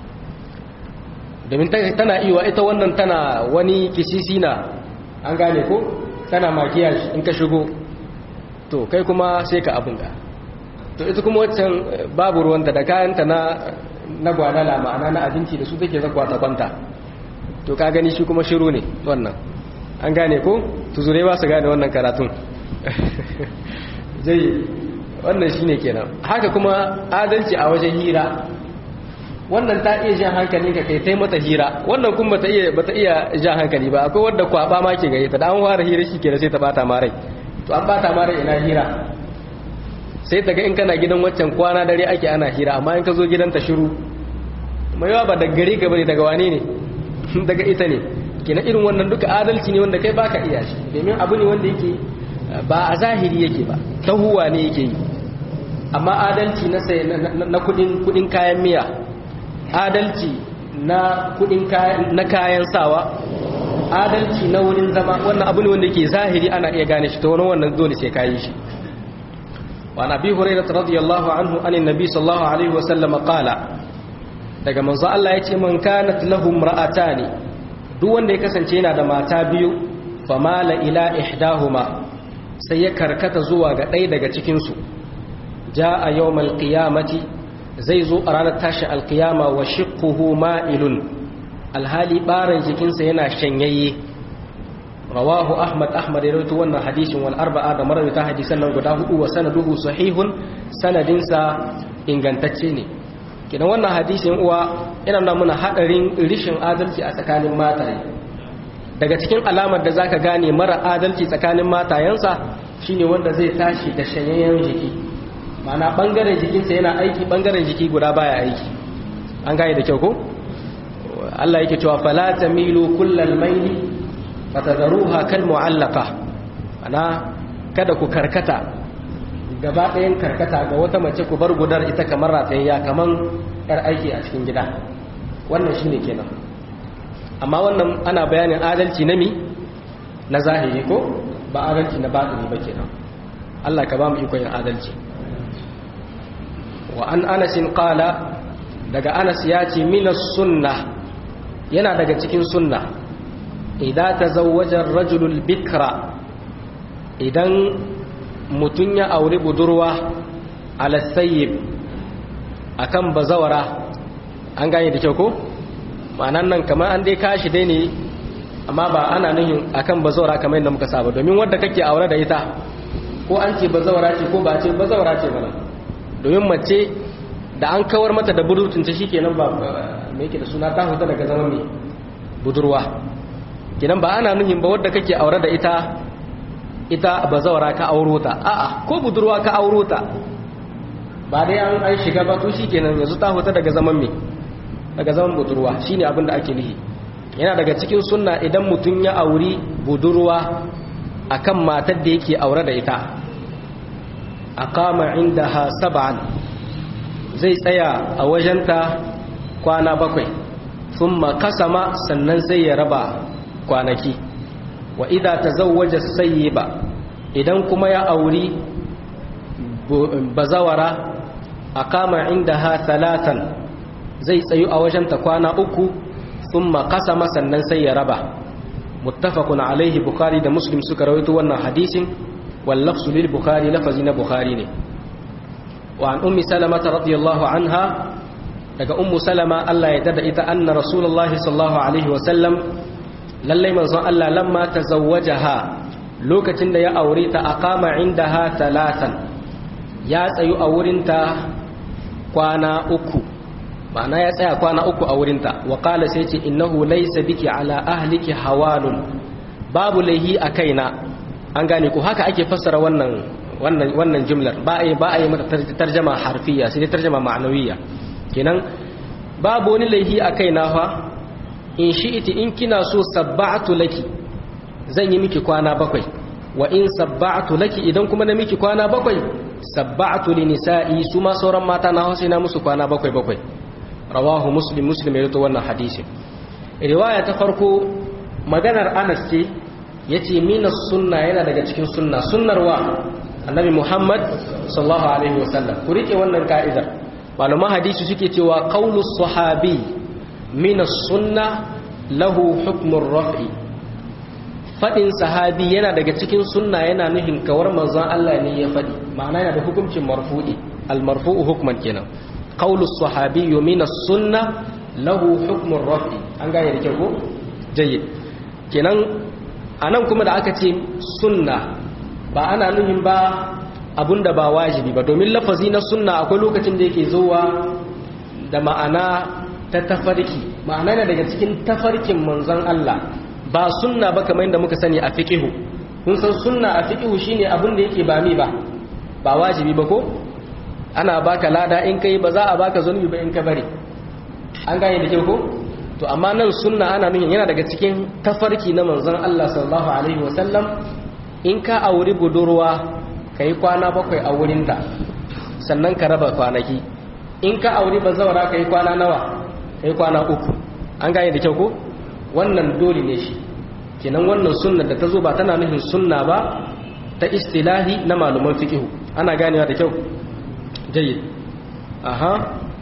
domin tana iya ita wannan tana wani kisisi na an gane ko tana makiyar in ka shigo to kai kuma sai ka abin da to ita kuma waccan babu ruwanta da kayanta na na gwadala ma'ana na abinci da su take zakwa ta kwanta to ka gani shi kuma shiru ne wannan an gane ko tuzure ba su gane wannan karatun zai wannan shine kenan haka kuma adalci a wajen hira wannan ta iya jan hankali ka kai tai mata hira wannan kuma bata iya bata iya jan hankali ba akwai wanda kwaba ma ke gare ta da an fara hira shi kenan sai ta bata ma rai to an bata ma rai ina hira sai ta ga in kana gidan waccan kwana dare ake ana hira amma in ka zo gidan ta shiru mai yawa ba daga gare ka bane daga wane ne daga ita ne kenan irin wannan duka adalci ne wanda kai baka iya shi domin abu ne wanda yake ba a zahiri yake ba tahuwa ne yake yi amma adalci na sai na kudin kudin kayan miya adalci na kudin kayan na kayan sawa adalci na wurin zama wannan abu ne wanda yake zahiri ana iya gane shi ta wani wannan dole sai kayi shi wa nabi hurairah radiyallahu anhu anin nabi sallallahu alaihi wa sallam qala daga manzo Allah yace man kanat lahum ra'atani duk wanda ya kasance yana da mata biyu famala ila ihdahuma sai ya karkata zuwa ga ɗaya daga cikinsu ja a yau malƙiyamati zai zo a ranar tashi alƙiyama wa shiƙuhu ma'ilun alhali ɓarin jikinsa yana shanyayye rawahu ahmad ahmad ya rautu wannan hadishin wal arba'a da marawita hadisan nan guda hudu wa sanaduhu sahihun sanadinsa ingantacce ne kidan wannan hadisin uwa yana nuna muna haɗarin rishin adalci a tsakanin mataye daga cikin alamar da zaka gane mara adalci tsakanin matayensa shine wanda zai tashi da shanyayyen jiki mana bangaren jikinsa yana aiki bangaren jiki guda baya aiki an gane da kyau ko Allah yake cewa fala tamilu kullal maili fatadharuha kal mu'allaqa ana kada ku karkata gaba ɗayan karkata ga wata mace ku bar gudar ita kamar ratayya kaman yar aiki a cikin gida wannan shine kenan amma wannan ana bayanin adalci na mi na zahiri ko ba adalci na batini ba kenan Allah ka ba mu iko yin adalci wa an anasin qala daga anas ya ce minas sunna yana daga cikin sunna idan tazawwaja ar-rajulu bikra idan mutun ya aure budurwa ala sayyib akan bazawara an gane da kyau ko ma'anan nan kamar an dai kashi dai ne amma ba ana nuhin akan bazawara kamar yadda muka saba domin wadda kake aure da ita ko an ce bazawara ce ko ba ce bazawara ce bana domin mace da an kawar mata da budurtunta shikenan ba me yake da suna ta huta daga zama mai budurwa kinan ba ana nuhin ba wadda kake aure da ita ita bazawara ka auro ta a'a ko budurwa ka auro ta ba dai an an shiga ba to shikenan yanzu ta huta daga zaman me daga zaman budurwa shine abin da ake nihi yana daga cikin sunna idan mutum ya auri budurwa akan matar da yake aure da ita aqama indaha sab'an zai tsaya a wajenta kwana bakwai thumma kasama sannan sai ya raba kwanaki wa idza tazawwaja sayyiba idan kuma ya auri bazawara aqama indaha thalathan zai tsayu a wajenta kwana uku thumma qasama sannan sai ya raba muttafaqun alaihi bukhari da muslim suka rawaito wannan hadisin wal lafzu lil bukhari lafazi na bukhari ne wa an ummi salama radiyallahu anha daga ummu salama Allah ya dada ita anna rasulullahi sallallahu alaihi wa sallam lallai manzon Allah lamma tazawwajaha lokacin da ya aure ta aqama indaha talatan ya tsayu a wurinta kwana uku ma'ana ya tsaya kwana uku a wurinta wa qala sai ce innahu laysa biki ala ahliki hawalun babu laihi a kaina an gane ko haka ake fassara wannan wannan wannan jumlar ba a yi ba a yi mata tarjama harfiya sai dai tarjama ma'anawiyya kenan babu wani laihi a kaina fa in shi'iti in kina so sabba'atu laki zan yi miki kwana bakwai wa in sabba'atu laki idan kuma na miki kwana bakwai sabba'atu li nisa'i su ma sauran mata na hausa na musu kwana bakwai bakwai rawahu muslim muslim ya rito wannan hadisi riwaya ta farko maganar Anas ce yace minas sunna yana daga cikin sunna sunnar wa annabi Muhammad sallallahu alaihi wasallam ku rike wannan ka'idar malaman hadisi suke cewa qaulus sahabi minas sunna lahu hukmur raf'i fadin sahabi yana daga cikin sunna yana nufin kawar manzon Allah ne ya fadi ma'ana yana da hukuncin marfu'i al marfu'u hukman kenan qaulus sahabi minas sunna lahu hukmur raf'i an gane da kyau ko jayyid kenan anan kuma da aka ce sunna ba ana nufin ba abunda ba wajibi ba domin lafazi na sunna akwai lokacin da yake zuwa da ma'ana ta tafarki ma'ana ne daga cikin tafarkin manzon Allah ba sunna ba kamar yadda muka sani a fiqihu kun san sunna a fiqihu shine abin da yake ba mi ba ba wajibi ba ko ana baka lada in kai ba za a baka zunubi ba in ka bari an gane da kyau ko to amma nan sunna ana nuna yana daga cikin tafarki na manzon Allah sallallahu alaihi wasallam in ka auri budurwa kai kwana bakwai a wurinta sannan ka raba kwanaki in ka auri bazawara kai kwana nawa kai kwana uku an gane da kyau ko wannan dole ne shi kenan wannan sunna da ta zo ba tana nufin sunna ba ta istilahi na malaman fiqh ana ganewa da kyau jayyid aha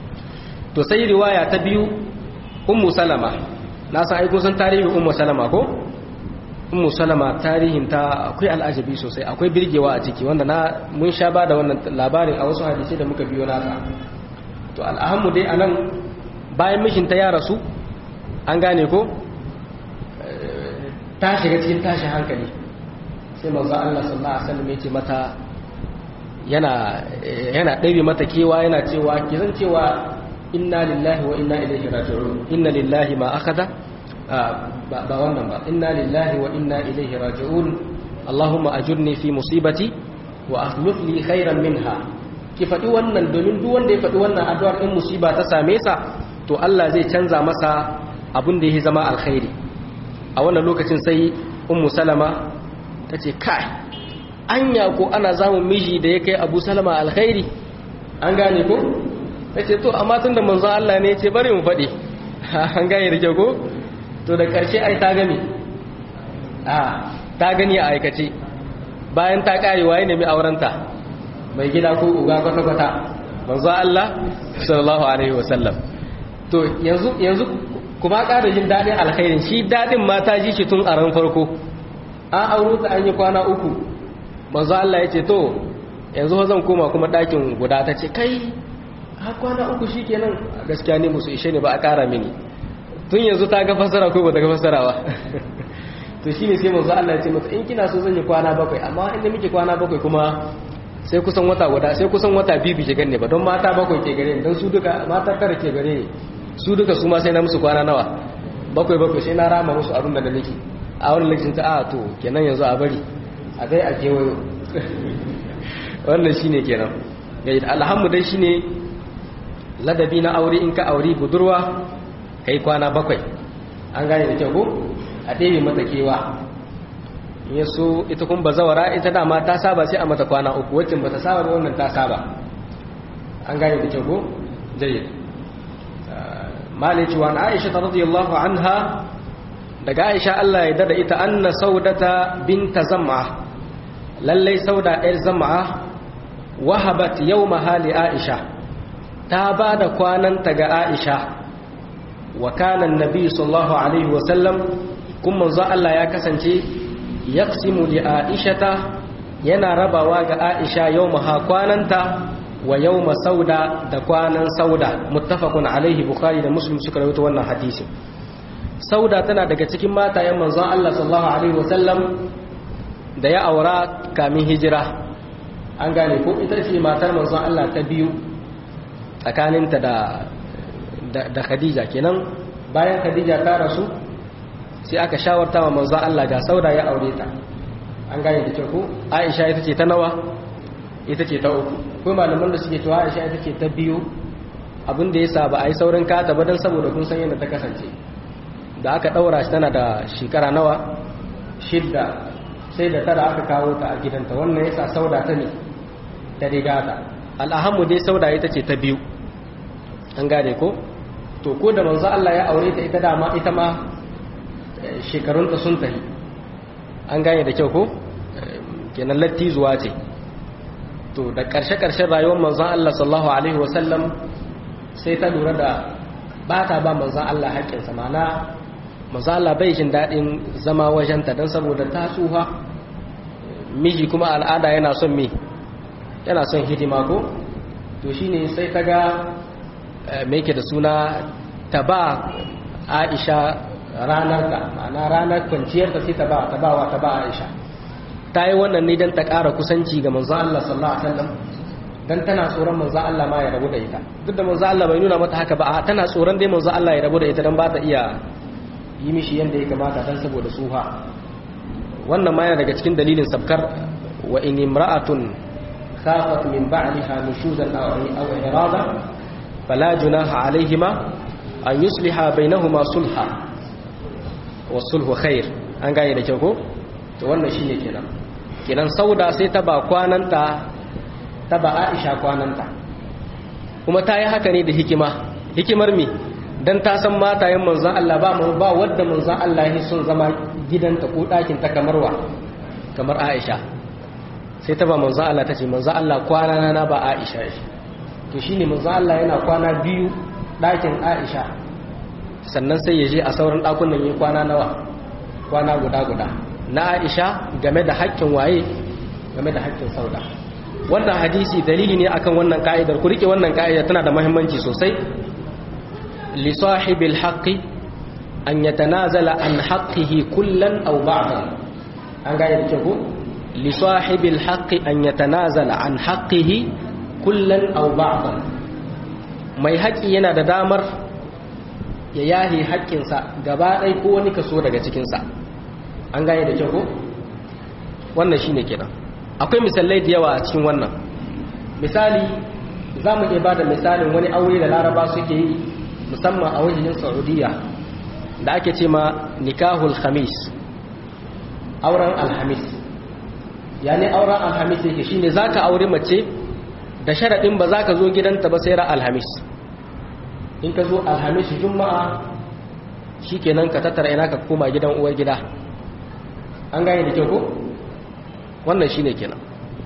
to sai riwaya ta biyu ummu salama na san ai kun san tarihin ummu salama ko ummu salama tarihin ta akwai al'ajabi sosai akwai birgewa a ciki wanda na mun sha ba da wannan labarin a wasu hadisi da muka biyo nasa to al'ahammu dai anan bayan mishinta ya rasu an gane ko ta shiga cikin tashin hankali sai manzo Allah sallallahu alaihi wasallam ya ce mata yana yana ɗabi mata kewa yana cewa ki zan cewa inna lillahi wa inna ilaihi raji'un inna lillahi ma akhadha ba wannan ba inna lillahi wa inna ilaihi raji'un allahumma ajurni fi musibati wa akhlif li khairan minha ki faɗi wannan domin duk wanda ya faɗi wannan addu'ar in musiba ta same sa to Allah zai canza masa abin da ya zama alkhairi a wannan lokacin sai ummu salama ta ce kai anya ko ana zamun miji da ya kai abu salama alkhairi an gane ko ta ce to amma tun da manzon Allah ne ce bari mu faɗi an gane da kyau ko to da ƙarshe ai ta gani a ta gani a aikace bayan ta ƙare waye nemi aurenta mai gida ko uga kwata-kwata manzon Allah sallallahu alaihi wasallam to yanzu yanzu kuma ƙara jin daɗin alkhairin shi daɗin mata ji shi tun a ran farko an auro ta an yi kwana uku manzo Allah ya ce to yanzu zan koma kuma ɗakin guda ta ce kai har kwana uku shi kenan gaskiya ne musu ishe ne ba a ƙara mini tun yanzu ta ga fasara ko ba ta ga fasara ba to shine sai manzo Allah ya ce mata in kina so zan yi kwana bakwai amma inda muke kwana bakwai kuma sai kusan wata guda sai kusan wata biyu bi ganne ba don mata bakwai ke gare ni don su duka mata tara ke gare ni su duka su ma sai na musu kwana nawa bakwai bakwai sai na rama musu abin da nake a wani lokacin ta a to kenan yanzu a bari a dai a kewayo wannan shine kenan yayin alhamdu dai shine ladabi na aure in ka aure budurwa kai kwana bakwai an gane da kyau ko a ɗebe mata kewa in so ita kun bazawara ita dama ta saba sai a mata kwana uku wacce bata saba ba wannan ta saba an gane da kyau ko jayyid malici wa aisha radiyallahu anha daga aisha Allah ya dada ita anna saudata binta zam'a lallai sauda ɗayar zam'a wahabat yawmaha li aisha ta ba da kwananta ga aisha wa kana annabi sallallahu alaihi wa sallam kun manzo Allah ya kasance yaqsimu li aishata yana rabawa ga aisha yawmaha kwananta wa yawma sauda da kwanan sauda muttafaqun alaihi bukhari da muslim suka rawaito wannan hadisi sauda tana daga cikin matayen manzon Allah sallallahu alaihi wasallam da ya aura kamin hijira an gane ko ita ce matar manzon Allah ta biyu tsakaninta da da, Khadija kenan bayan Khadija ta rasu sai aka shawarta wa manzo Allah ga sauda ya aure ta an gane da kyau ko Aisha ita ce ta nawa ita ce ta uku ko malaman da suke cewa Aisha ita ce ta biyu abin da yasa ba a yi saurin kata ba dan saboda kun san yadda ta kasance da aka daura shi tana da shekara nawa shidda sai da tara aka kawo ta a gidanta wannan yasa sauda ta ne ta riga ta al'ahammu dai sauda ita ce ta biyu an gane ko to ko da manzo Allah ya aure ta ita dama ita ma shekarunta sun tafi an gane da kyau ko kenan latti zuwa ce to da ƙarshe-ƙarshen rayuwar manzon Allah sallallahu alaihi wasallam sai ta lura da ba ta ba manzon Allah haƙƙinsa mana manzon Allah bai jin daɗin zama wajenta don saboda ta tsuha miji kuma al'ada yana son me yana son hidima ko to shine sai ta ga me yake da suna ta ba Aisha ranar ta ma'ana ranar kwanciyar ta sai ta ba ta ba wa ta ba Aisha ta yi wannan ne don ta ƙara kusanci ga manzo Allah sallallahu alaihi wasallam dan tana tsoron manzo Allah ma ya rabu da ita duk da manzo Allah bai nuna mata haka ba a tana tsoron dai manzo Allah ya rabu da ita dan ba ta iya yi mishi yanda ya kamata dan saboda suha wannan ma yana daga cikin dalilin sabkar wa in imra'atun khafat min ba'liha nushuzan aw aw irada fala junaha alaihima an yusliha bainahuma sulha wa sulhu khair an gane da kyau ko to wannan shine kenan kenan sauda sai ta ba kwananta ta ba Aisha kwananta kuma ta yi haka ne da hikima hikimar me dan ta san matayen manzon Allah ba mu ba wanda manzon Allah ya son zama gidanta ko ɗakin ta kamar wa kamar Aisha sai ta ba manzon Allah ta ce manzon Allah kwana na ba Aisha shi to shine manzon Allah yana kwana biyu ɗakin Aisha sannan sai ya je a sauran ɗakunan yi kwana nawa kwana guda guda na Aisha game da haƙƙin waye game da haƙƙin sauda wannan hadisi dalili ne akan wannan ka'idar ku rike wannan ka'idar tana da muhimmanci sosai li sahibil haqqi an yatanazala an haqqihi kullan aw ba'dan an ga yadda ko li sahibil haqqi an yatanazala an haqqihi kullan aw ba'dan mai haƙi yana da damar ya yahi haƙƙinsa gaba ɗaya ko wani kaso daga cikinsa an gane da kyau ko wannan shine kenan akwai misalai da yawa a cikin wannan misali za mu iya ba da misalin wani aure da laraba suke yi musamman a wajen saudiya da ake ce ma nikahul khamis auren alhamis yani auren alhamis yake shine za ka aure mace da sharaɗin ba za ka zo gidanta ba sai ra alhamis in ka zo alhamis juma'a shi kenan ka tattara ina ka koma gidan uwar gida an gane da kyau ko wannan shine kenan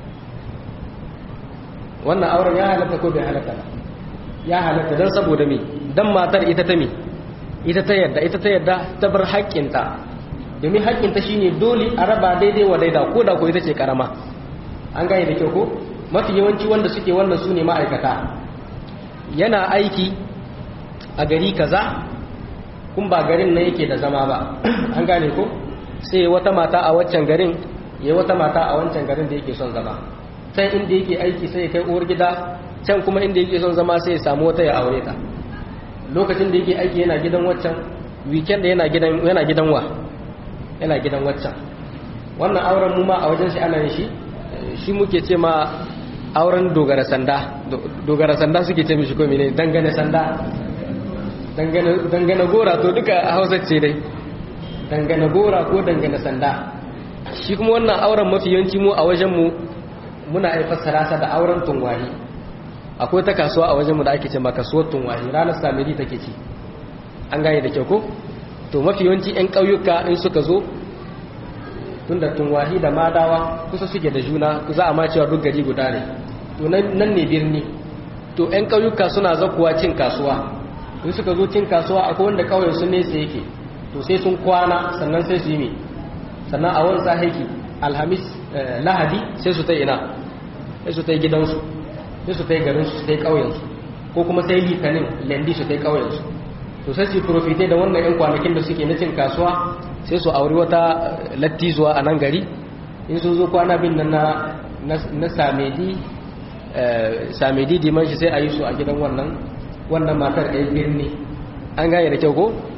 wannan auren ya halatta ko bai halatta ba ya halatta don saboda me dan matar ita ta me ita ta yadda ita ta yadda ta bar haƙƙinta domin haƙƙinta shine dole a raba daidai wa daida ko da ko ita ce karama an gane da kyau ko mafi yawanci wanda suke wannan su ne ma'aikata yana aiki a gari kaza kun ba garin na yake da zama ba an gane ko sai wata mata a waccan garin ya wata mata a wancan garin da yake son zama can inda yake aiki sai ya kai uwar gida can kuma inda yake son zama sai ya samu wata ya aure ta lokacin da yake aiki yana gidan waccan weekend yana gidan yana gidan wa yana gidan waccan wannan auren mu ma a wajen shi ana yin shi shi muke ce ma auren dogara sanda dogara sanda suke ce mishi ko mene dangane sanda dangane gora to duka a hausa ce dai dangane gora ko dangane sanda shi kuma wannan auren mafi yawanci mu a wajenmu muna haifar sarasa da auren tunwahi akwai ta kasuwa a wajenmu da ake ce ma kasuwar tunwahi ranar samiri take ci an gane da kyau ko to mafi yawanci 'yan ƙauyuka in suka zo tun da tunwahi da madawa kusa suke da juna za a ma cewa duk gari guda ne to nan ne birni to 'yan ƙauyuka suna zakuwa cin kasuwa in suka zo cin kasuwa akwai wanda ƙauyen sun nesa yake to sai sun kwana sannan sai su yi mai sannan a wani haiki alhamis lahadi sai su ta ina sai su ta yi gidansu sai su ta yi garinsu su ta yi ƙauyensu ko kuma sai litinin lendi su ta yi ƙauyensu to sai su profite da wannan 'yan kwanakin da suke na cin kasuwa sai su auri wata lattizuwa a nan gari in sun zo kwana bin nan na samedi samedi dimanshi sai a yi su a gidan wannan wannan matar ɗaya birni an gane da kyau ko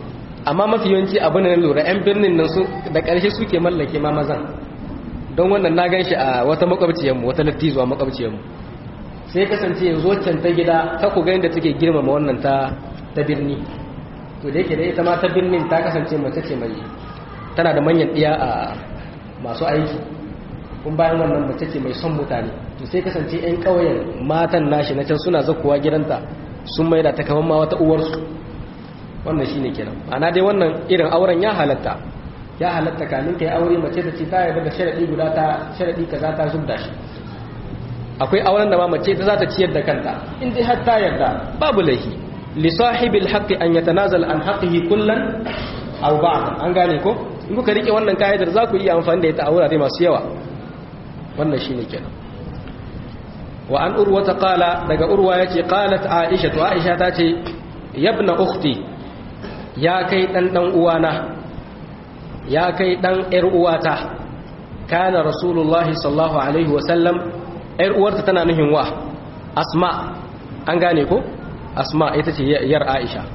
amma mafi yawanci abu ne lura yan birnin nan su da ƙarshe suke mallake ma mazan don wannan na gan shi a wata makwabciyarmu wata lattizuwa makwabciyarmu sai kasance yanzu waccan ta gida ta ku ga da take girmama wannan ta ta birni to da yake da ita ma ta birnin ta kasance mace ce mai tana da manyan ɗiya a masu aiki kun bayan wannan mace ce mai son mutane to sai kasance 'yan ƙauyen matan nashi na can suna zakuwa gidanta sun maida ta kamar ma wata uwarsu wannan shine kenan ana dai wannan irin auren ya halatta ya halatta kamin kai aure mace ta ce ta yarda da sharadi guda ta sharadi kaza ta zubda shi akwai auren da ma mace ta za ta ciyar da kanta in dai har ta yarda babu laifi li sahibil haqqi an yatanazal an haqqihi kullan aw ba'd an gane ko in kuka rike wannan kaidar za ku iya amfani da ita a wurare masu yawa wannan shine kenan wa an urwa ta qala daga urwa yace qalat aisha to aisha ta ce yabna ukhti ya kai dan dan uwana ya kai dan yar uwata kana rasulullahi sallallahu alaihi wa sallam yar uwarta tana nuhin wa asma an gane ko asma ita ce yar aisha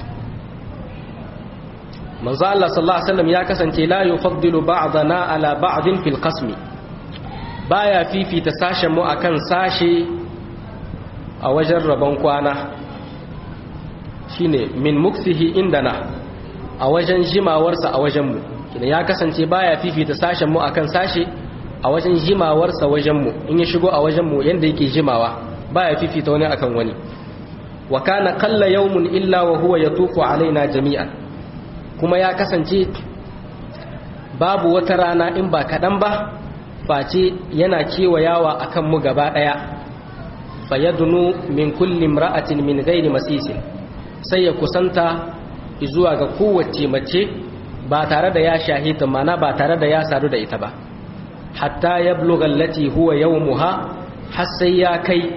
manzo Allah sallallahu alaihi wasallam ya kasance la yufaddilu ba'dana ala ba'din fil qasmi baya fifita sashen mu akan sashe a wajen rabon kwana shine min muksihi indana a wajen jimawarsa a wajen mu kina ya kasance baya fifita sashen mu akan sashe a wajen jimawarsa wajen mu in ya shigo a wajen mu yanda yake jimawa baya fifita wani akan wani wa kana qalla yawmun illa wa huwa yatufu alaina jami'an kuma ya kasance babu wata rana in ba kaɗan ba face yana kewayawa a kanmu gaba ɗaya fayyadunu min kullum ra'atin min gairi masisin sai ya kusanta zuwa ga kowace mace ba tare da ya shahita mana ba tare da ya sadu da ita ba hatta ya blogallati huwa yau muha har sai ya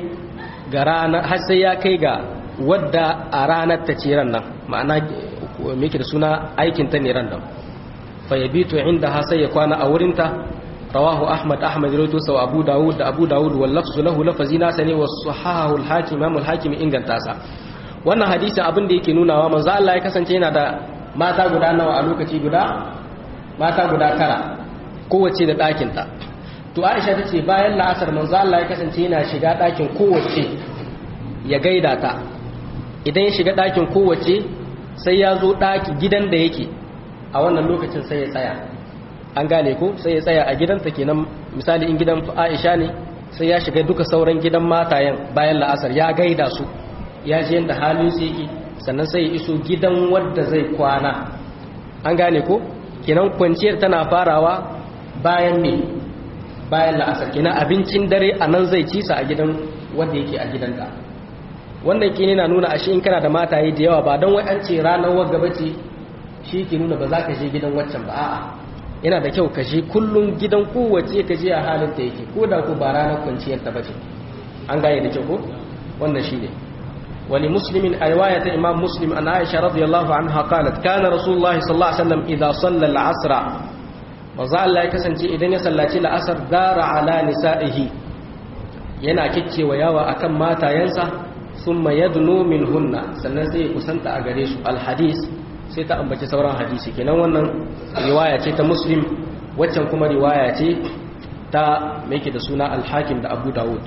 kai ga wadda a ranar ta ce ran nan ma'ana meke da suna aikin ta ne ran nan fa yabitu inda ha sai ya kwana a wurinta rawahu ahmad ahmad rawaito sa abu dawud da abu dawud wal lafzu lahu lafazi nasa ne wa sahahu al hakim imam al hakim inganta sa wannan hadisin abin da yake nunawa manzo Allah ya kasance yana da mata guda nawa a lokaci guda mata guda tara kowace da ɗakin ta to Aisha tace bayan la'asar manzo Allah ya kasance yana shiga ɗakin kowace ya gaida ta idan ya shiga ɗakin kowace sai ya zo ɗaki gidan da yake a wannan lokacin sai ya tsaya an gane ko sai ya tsaya a gidanta kenan misali in gidan aisha ne sai ya shiga duka sauran gidan matayen bayan la'asar ya gaida su ya ji yadda halin su yake sannan sai ya iso gidan wadda zai kwana an gane ko kenan kwanciyar tana farawa bayan ne bayan la'asar kenan abincin dare a nan zai ci sa a gidan wadda yake a gidanta wannan ke na nuna ashe in kana da mataye da yawa ba don wai an ce ranar wagga bace shi ke nuna ba za ka je gidan waccan ba a'a yana da kyau ka je kullum gidan kowace ka je a halin ta yake ko da ko ba ranar kwanciyar ta bace an gane da kyau ko wannan shine wali muslimin a riwaya ta imam muslim an aisha radiyallahu anha qalat kana rasulullahi sallallahu alaihi wasallam idza salla al-asr manzo Allah ya kasance idan ya sallaci al-asr dara ala nisa'ihi yana kiccewa yawa akan matayensa thumma yadnu minhunna sannan sai ya kusanta a gare su al-hadis sai ta ambaci sauran hadisi kenan wannan riwaya ce ta muslim waccan kuma riwaya ce ta mai da suna al-hakim da abu dawud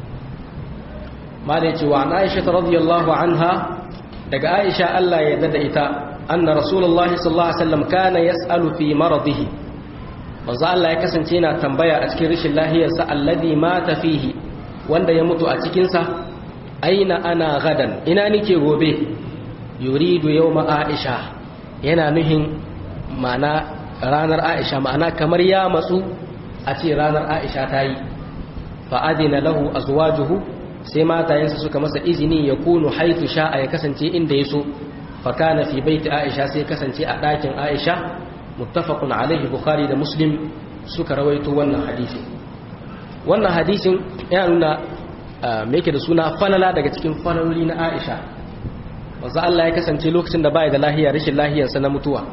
ma da yace wa an aisha radiyallahu anha daga aisha Allah ya dada ita anna rasulullahi sallallahu alaihi wasallam kana yas'alu fi maradihi manzo Allah ya kasance yana tambaya a cikin rashin lahiyarsa alladhi mata fihi wanda ya mutu a cikin sa aina ana gadan ina nike gobe yuridu yawma aisha yana nuhin mana ranar aisha ma'ana kamar ya matsu a ce ranar aisha ta yi fa'adina lahu azwajuhu sai matayensa suka masa izini ya kunu haitu sha'a ya kasance inda ya so fakana fi baiti aisha sai kasance a ɗakin aisha muttafaqun alaihi bukhari da muslim suka rawaito wannan hadisi wannan hadisin ya nuna me yake da suna falala daga cikin falaloli na aisha wanzu Allah ya kasance lokacin da baya da lahiya rashin lahiyarsa na mutuwa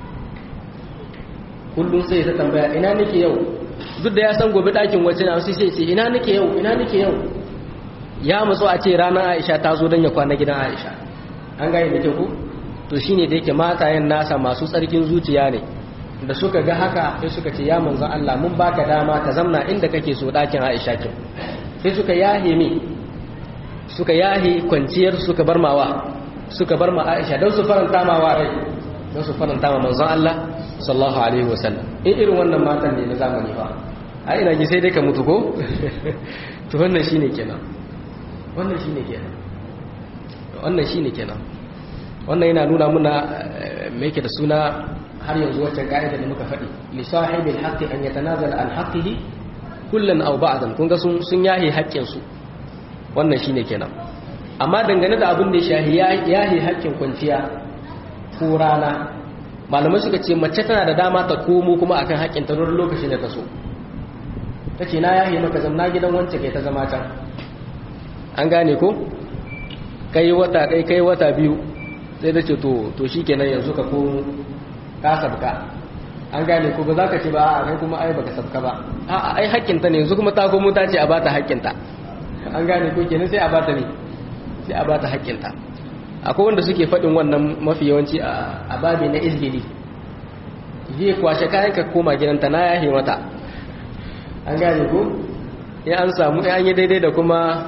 kullum sai ta tambaya ina nake yau duk da ya san gobe ɗakin wacce na wasu sai ce ina nake yau ina nake yau ya matsu a ce ranar aisha ta zo don ya kwana gidan aisha an gane da ku to shine da yake matayen nasa masu tsarkin zuciya ne da suka ga haka sai suka ce ya manzon Allah mun baka dama ka zamna inda kake so dakin Aisha kin sai suka yahe mi suka yahe kwanciyar suka bar mawa suka bar ma Aisha don su faranta ma wa rai don su faranta ma manzon Allah sallallahu alaihi wasallam in irin wannan matan ne na zamani fa a ina ji sai dai ka mutu ko to wannan shine kenan wannan shine kenan wannan shine kenan wannan yana nuna muna me yake da suna har yanzu waccan ka'ida da muka faɗi li sahibil haqqi an yatanazala an haqqihi kullan aw ba'dan kun ga sun sun yahi haƙƙin su wannan shine kenan amma dangane da abin da ya shahi yahi haƙƙin kwanciya ko rana malamai suka ce mace tana da dama ta komo kuma akan haƙƙin ta don lokacin da ta so ta ce na yahi maka zamna gidan wancan kai ta zama can an gane ko kai wata ɗai kai wata biyu sai da ce to to shikenan yanzu ka komo ka sabka an gane ko ba za ka ce ba a kai kuma ai baka sabka ba a ai haƙƙinta ne yanzu kuma ta komo ta ce a bata haƙƙinta an gane ko kenan sai a bata ne sai a bata haƙƙinta akwai wanda suke faɗin wannan mafi yawanci a babi na izbili zai kwashe kayan ka koma gidanta na yahe mata an gane ko ya an samu ya an yi daidai da kuma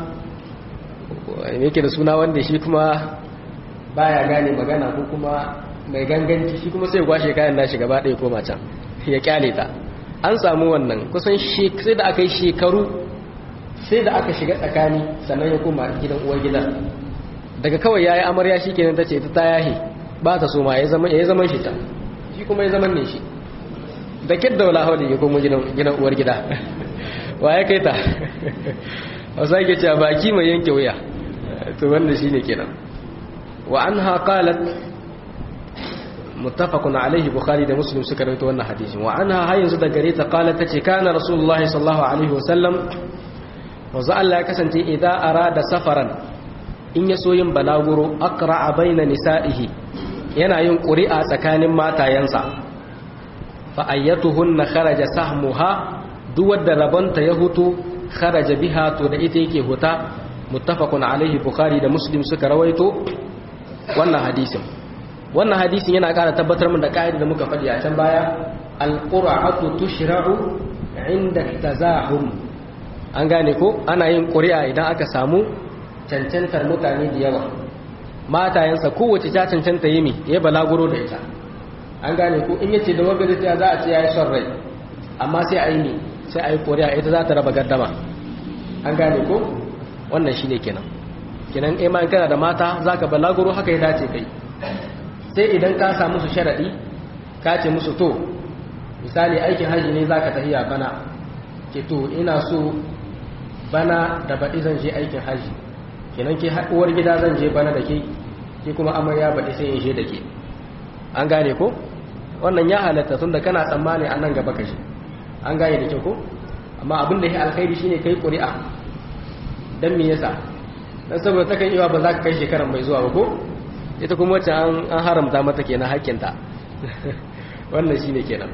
yake da suna wanda shi kuma baya gane magana ko kuma mai ganganci shi kuma sai kwashe kayan nashi gaba ɗaya koma can ya kyale ta an samu wannan kusan sai da aka yi shekaru sai da aka shiga tsakani sannan ya koma gidan uwar gidan daga kawai yayi amarya shikenan tace ta ta yahi ba ta so ma ya zama ya zaman shi ta shi kuma ya zaman ne shi da kidda wala hawli ya koma gidan gidan uwar gida wa ya kai ta wasa yake cewa baki mai yanke wuya to wannan shine kenan wa anha qalat muttafaqun alaihi bukhari da muslim suka rawaito wannan hadisin wa anha har yanzu da gare ta qalat tace kana rasulullahi sallallahu alaihi wasallam wanzu Allah ya kasance idan arada safaran in ya so yin balaguro aqra'a baina nisa'ihi yana yin ƙuri'a tsakanin matayensa fa ayyatuhunna kharaja sahmuha duk wadda rabanta ya hutu kharaja biha to da ita yake huta muttafaqun alaihi bukhari da muslim suka rawaito wannan hadisin wannan hadisin yana ƙara tabbatar min da ƙa'ida da muka faɗi a can baya al-qur'atu tushra'u inda tazahum an gane ko ana yin ƙuri'a idan aka samu cancantar mutane da yawa matayensa kowace ta cancanta yi mi ya balaguro da ita an gane ko in yace da wagari ta za a ce ya yi son rai amma sai a yi mi sai a yi ƙuri'a ita za ta raba gardama an gane ko wannan shi ne kenan kenan ima in kana da mata za ka balaguro haka ya dace kai sai idan ka samu su sharaɗi ka ce musu to misali aikin haji ne za ka tafiya bana ke to ina so bana da baɗi zan je aikin haji kenan ke uwar gida zan je bana da ke ke kuma amarya baɗi sai in je da ke an gane ko wannan ya halatta tun da kana tsammani a nan gaba kashe an gane da kyau ko amma abin da ya alkhairi shine kai ƙuri'a don me yasa dan saboda ta kan iya ba za ka kai shekaran mai zuwa ba ko ita kuma wacce an haramta mata kenan hakkinta wannan shine kenan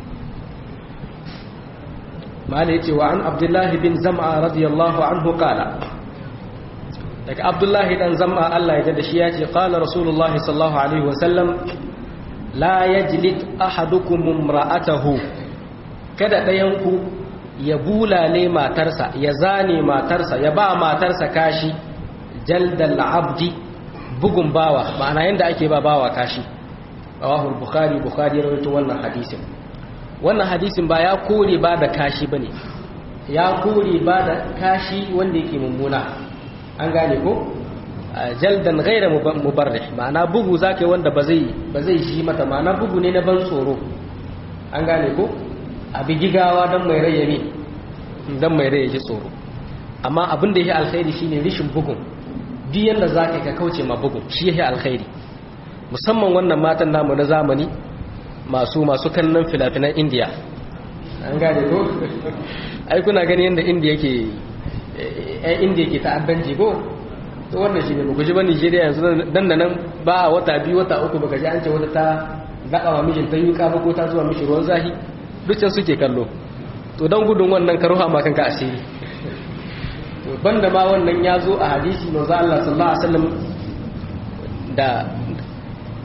mala yace wa an abdullahi bin zam'a radiyallahu anhu qala daga abdullahi dan zam'a Allah ya da shi yace qala rasulullahi sallallahu alaihi wa sallam la yajlid ahadukum imra'atahu kada dayanku ya bulale matarsa ya zane matarsa ya ba matarsa kashi jaldal abdi bugun bawa ma'ana yanda ake ba bawa kashi rawahu bukhari bukhari ya rawaito wannan hadisin wannan hadisin ba ya kore ba da kashi bane ya kore ba da kashi wanda yake mummuna an gane ko jaldan ghaira mubarrih ma'ana bugu zakai wanda ba zai ba zai shi mata ma'ana bugu ne na ban tsoro an gane ko a bigigawa dan mai rayyami dan mai rayyaki tsoro amma abin da yake alkhairi shine rishin bugun duk yanda zaka ka kauce ma bugun shi yake alkhairi musamman wannan matan namu na zamani masu masu kallon filafinan indiya an gane ko ai kuna gani yadda indiya ke yan indiya ke ta'addanci ko to wannan shi ne ba guji ba nigeria yanzu dan da nan ba a wata biyu wata uku baka ji an ce wata ta gaɗa wa mijin ta yi ba ko ta zuwa mishi ruwan zahi duk can suke kallo to don gudun wannan ka ruha ma kanka asiri to banda ma wannan ya zo a hadisi manzo Allah sallallahu alaihi wasallam da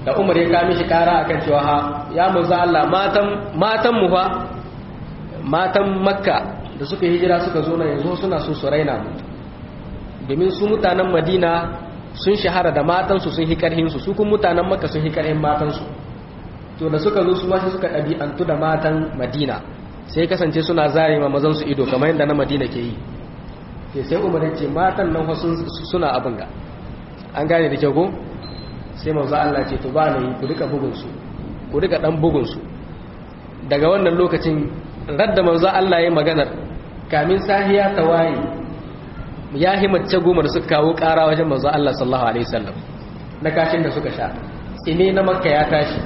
da umar ya kame shi kara akan cewa ha ya manzo Allah matan matan mu fa matan makka da suka hijira suka zo nan yanzu suna so su raina mu domin su mutanen madina sun shahara da matansu sun hi karhinsu su kuma mutanen makka sun hi karhin matansu to da suka zo su ma suka ɗabi'antu da matan madina sai kasance suna zare ma mazan su ido kamar yadda na madina ke yi sai sai umar ya ce matan nan suna abin ga an gane da kyau ko sai manzo Allah ce to ba ne ku rika bugun su ku rika dan bugun su daga wannan lokacin radda manzo Allah ya maganar kamin sahiya ta waye ya himmacce goma da suka kawo ƙara wajen manzo Allah sallallahu alaihi wasallam na kashin da suka sha tsine na makka ya tashi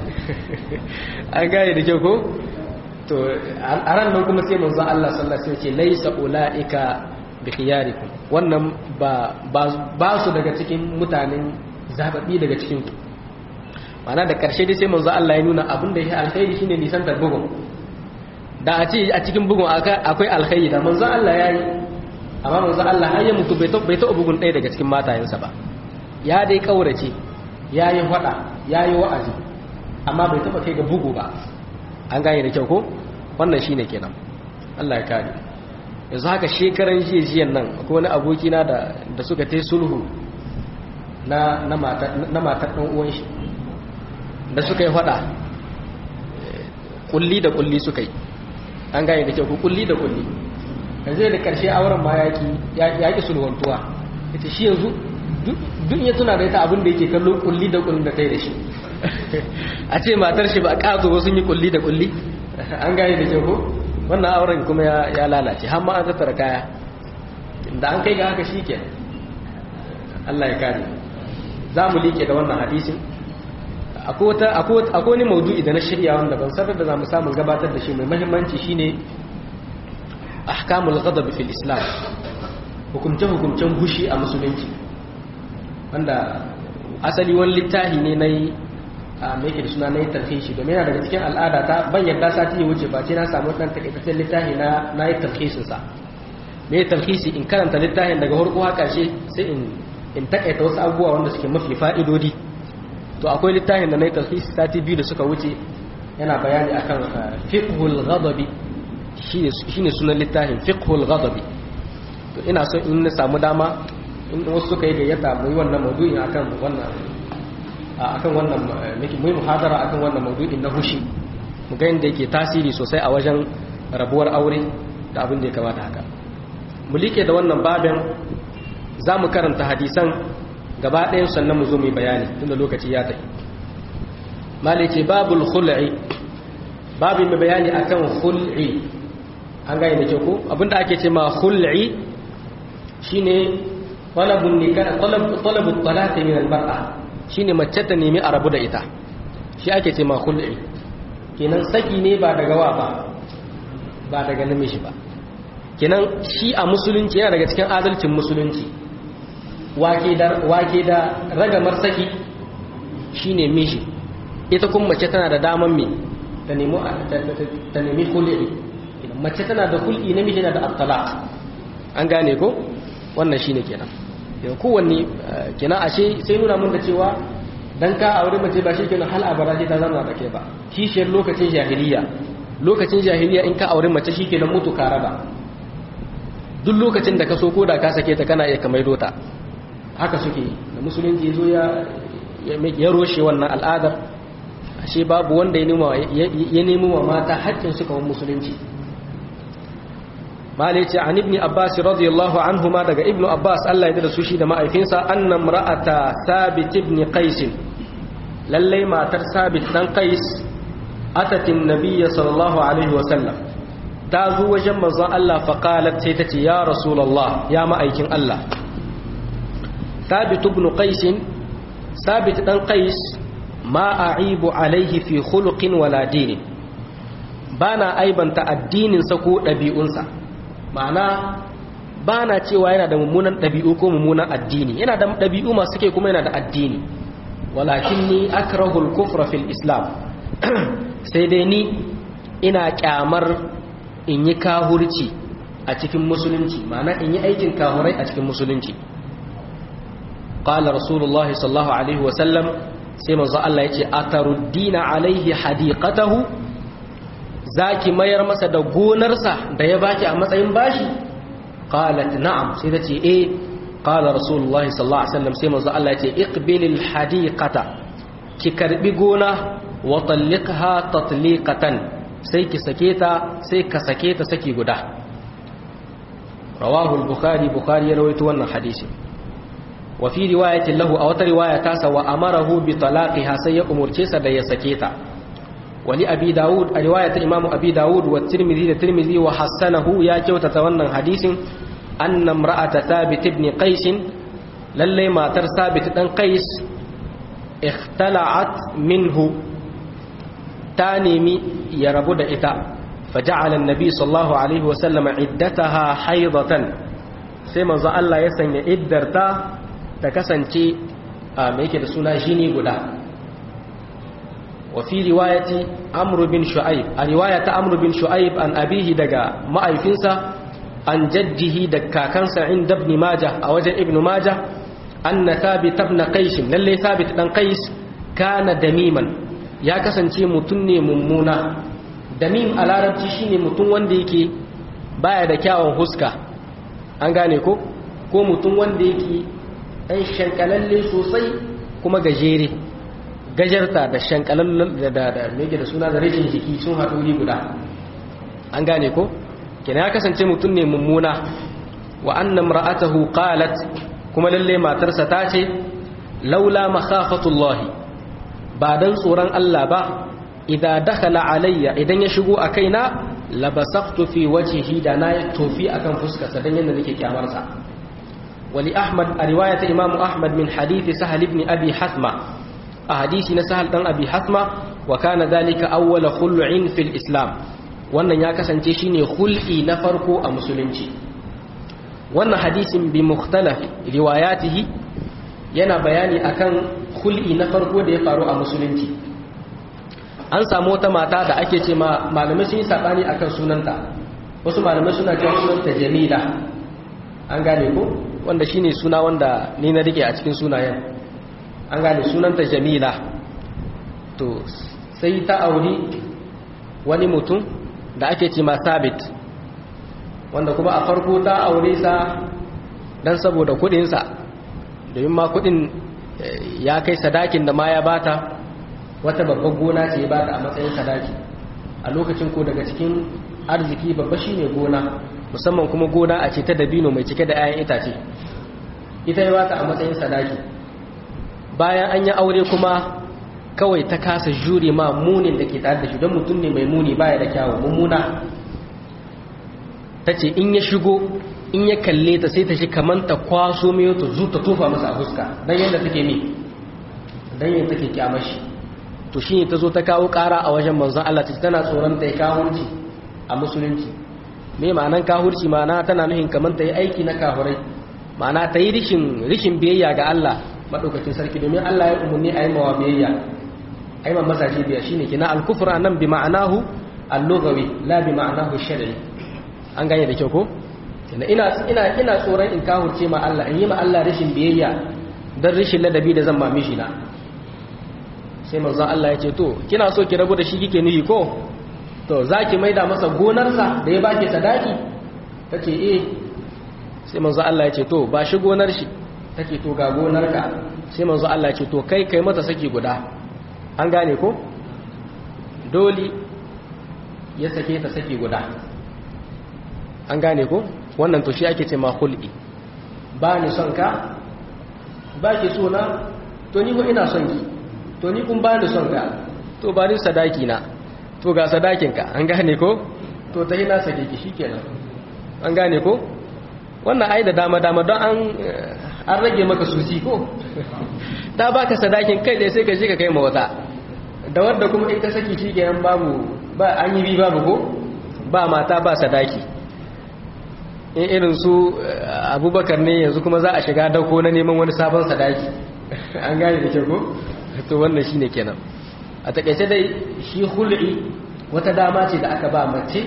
an gane da kyau ko to a ran nan kuma sai manzo Allah sallallahu alaihi wasallam ce laysa ulaika bi khiyarikum wannan ba ba su daga cikin mutanen zababbi daga cikin ku mana da karshe dai sai manzo Allah ya nuna abin da ya alkhairi shine nisan bugun da a ce a cikin bugun akwai alkhairi da manzo Allah ya yi amma manzo Allah har ya mutu bai taɓa bugun ɗaya daga cikin matayensa ba ya dai kaurace ya yi faɗa ya yi wa'azi amma bai taɓa kai ga bugu ba an gane da kyau ko wannan shine kenan Allah ya kare yanzu haka shekaran jiya jiyan nan akwai wani abokina da da suka tai sulhu na na matar na matar ɗan uwan shi da suka yi faɗa kulli da kulli suka yi an gane da kyau ko kulli da kulli yanzu da karshe auren ma yaki yaki sulwantuwa ita shi yanzu duk ya tuna da ita abin da yake kallo kulli da kulli da ta yi da shi a ce matar shi ba a ƙazo ba sun yi kulli da kulli an gane da kyau ko wannan auren kuma ya lalace har ma an tattara kaya da an kai ga haka shi ke Allah ya kare za mu liƙe da wannan hadisin akwai wani maudu'i da na shirya wanda ban sanar da za mu samun gabatar da shi mai mahimmanci shine ahkamul ghadab fil islam hukumce hukumcen hushi a musulunci wanda asali wani littafi ne na yi a mai da suna na yi tarhishi domin yana daga cikin al'ada ta ban yadda sati ya wuce ba ce na samu ɗan takaitaccen littafi na na yi tarhishinsa mai tarhishi in karanta littafin daga harko haka shi sai in in takaita wasu abubuwa wanda suke mafi fa'idodi to akwai littafin da na yi tarhishi sati biyu da suka wuce yana bayani akan fiqhul ghadabi shine sunan littafin fiqhul ghadabi to ina so in na samu dama in wasu suka yi gayyata mu yi wannan maudu'in akan wannan akan wannan mu yi muhadara akan wannan maudu'in na hushi mu ga yadda yake tasiri sosai a wajen rabuwar aure da abin da ya kamata haka mu like da wannan babin za mu karanta hadisan gaba ɗayan sannan mu zo mu yi bayani tunda lokaci ya tafi malike babul khul'i babu mai bayani akan khul'i an gane da kyau ko abinda ake ce ma khul'i shine talabun nikah talab talabut talaq min al-mar'a shine mace ta nemi a rabu da ita shi ake ce ma khul'i kenan saki ne ba daga wa ba ba daga namiji ba kenan shi a musulunci yana daga cikin adalcin musulunci wake da wake da ragamar saki shine miji ita kuma mace tana da daman me ta nemi ta nemi khul'i mace tana da hul'i namiji na da at-talaq an gane ko wannan shine kenan yau kowanne kenan ashe sai nuna mun da cewa dan ka aure mace ba shi kenan hal abara sai ta zama da kai ba kishiyar lokacin jahiliya lokacin jahiliya in ka aure mace shi kenan mutu ka raba duk lokacin da ka so ko da ka sake ta kana iya kamar dota haka suke da musulunci zo ya ya roshe wannan al'adar ashe babu wanda ya nemi wa mata haƙƙin suka wa musulunci malai ce an ibni abbas radiyallahu anhuma daga ibnu abbas Allah ya da su shi da ma'aikinsa anna imra'ata sabit ibn qais lalle matar sabit dan qais atatin nabiyya sallallahu alaihi wa sallam ta zo wajen manzon Allah fa qalat sai ta ce ya rasulullah ya ma'aikin Allah sabit ibn qais sabit dan qais ma a'ibu alaihi fi khuluqin wala dinin bana aibanta addininsa ko ɗabi'unsa ma'ana ba na cewa yana da mummunan ɗabi'u ko mummunan addini yana da ɗabi'u masu ke kuma yana da addini walakin ni akrahul kufra fil islam sai dai ni ina kyamar in yi kahurci a cikin musulunci ma'ana in yi aikin kahurai a cikin musulunci qala rasulullah sallallahu alaihi wasallam sai manzo Allah yace ataruddina alaihi hadiqatahu zaki mayar masa da gonarsa da ya baki a matsayin bashi qalat na'am sai tace eh qala rasulullahi sallallahu alaihi wasallam sai manzo Allah yace iqbilil hadiqata ki karbi gona wa talliqha tatliqatan sai ki sake ta sai ka sake ta saki guda rawahu al-bukhari bukhari ya rawaito wannan hadisi wa fi riwayatin lahu a wata riwaya ta sa wa amarahu bi talaqiha sai ya umurce sa da ya sake ta wali abi daud a riwayat imamu abi daud wa tirmidhi da tirmidhi wa hasanahu ya kyautata wannan hadisin anna imra'ata thabit ibn qais lalle matar thabit dan qais ikhtala'at minhu ta nemi ya rabu da ita faja'ala annabi sallallahu alaihi wa sallam iddataha haidatan sai manzo Allah ya sanya iddarta ta kasance a me yake da suna jini guda wa fi riwayati amr bin shu'aib a riwayata amr bin shu'aib an abihi daga ma'aifinsa an jaddihi da kakansa inda ibn majah a wajen ibn majah anna thabit ibn qais lalle thabit dan qais kana damiman ya kasance mutum ne mummuna damim a larabci shine mutum wanda yake baya da kyawun huska an gane ko ko mutum wanda yake ɗan shankalalle sosai kuma gajere gajarta da shankalalle da da mege da suna da rashin jiki sun haɗu wuri guda an gane ko kina ya kasance mutum ne mummuna wa annam ra'atahu qalat kuma lalle matarsa ta ce laula makhafatullahi ba dan tsoron Allah ba idan dakhala alayya idan ya shigo a kaina labasaqtu fi wajhihi da na tofi akan fuskarsa dan yanda nake kyamarsa wali ahmad a riwayat imam ahmad min hadith sahal ibn abi hasma a hadisi na sahal dan abi hasma wa kana dhalika awwal khul'in fil islam wannan ya kasance shine khul'i na farko a musulunci wannan hadisin bi mukhtalaf riwayatihi yana bayani akan khul'i na farko da ya faru a musulunci an samu wata mata da ake ce ma malamai sun yi sabani akan sunanta wasu malamai suna cewa sunanta jamila an gane ko wanda shine suna wanda ni na rike a cikin sunayen an gane sunanta jamila to sai ta auri wani mutum da ake ce ma sabit wanda kuma a farko ta aure sa dan saboda kudinsa domin ma kudin ya kai sadakin da ma ya bata wata babbar gona ce ba ta a matsayin sadaki a lokacin ko daga cikin arziki babba shine gona musamman kuma gona a ce ta dabino mai cike da 'ya'yan itace ita ya bata a matsayin sadaki bayan an yi aure kuma kawai ta kasa jure ma munin da ke tare da shi don mutum ne mai muni baya da kyawu mummuna ta ce in ya shigo in ya kalle ta sai ta shi kamar ta kwaso mai ta zuta tofa masa a fuska don yadda take ne don yadda take kyamashi to shi ne ta zo ta kawo ƙara a wajen manzon Allah ta tana tsoron ta yi kahurci a musulunci me ma'anan kahurci ma'ana tana nuhin kamar ta yi aiki na kahurai ma'ana ta yi rishin biyayya ga Allah maɗaukacin sarki domin Allah ya umarni a yi mawa biyayya a yi ma mazaje biya shi ne kina alkufura nan bi ma'anahu allogawi la bi ma'anahu shari'i an gane da kyau ko ina ina ina tsoron in kahurce ma Allah in yi ma Allah rishin biyayya dan rishin ladabi da zan ma mishi na sai manzon Allah ya ce to kina so ki rabu da shi kike nuyi ko to zaki maida masa gonarsa da ya baki sadaki tace eh sai manzon Allah ya ce to ba shi gonar shi take to ga gonarka sai manzon Allah ya ce to kai kai mata saki guda an gane ko doli ya sake ta saki guda an gane ko wannan to shi ake ce ma khul'i ba ni son ka ba ki so na to ni ko ina son ki to ni kun ba ni son ka to ba ni sadaki na to ga sadakin ka an gane ko to ta na sake ki shikenan an gane ko wannan ai da dama dama don an an rage maka susi ko ta baka sadakin kai ne sai ka je ka kai ma wata da wanda kuma ita saki shikenan babu ba an yi bi babu ko ba mata ba sadaki in irin su abubakar ne yanzu kuma za a shiga dauko na neman wani sabon sadaki an gane da ke ko to wannan shine kenan a takaice dai shi hul'i wata dama ce da aka ba mace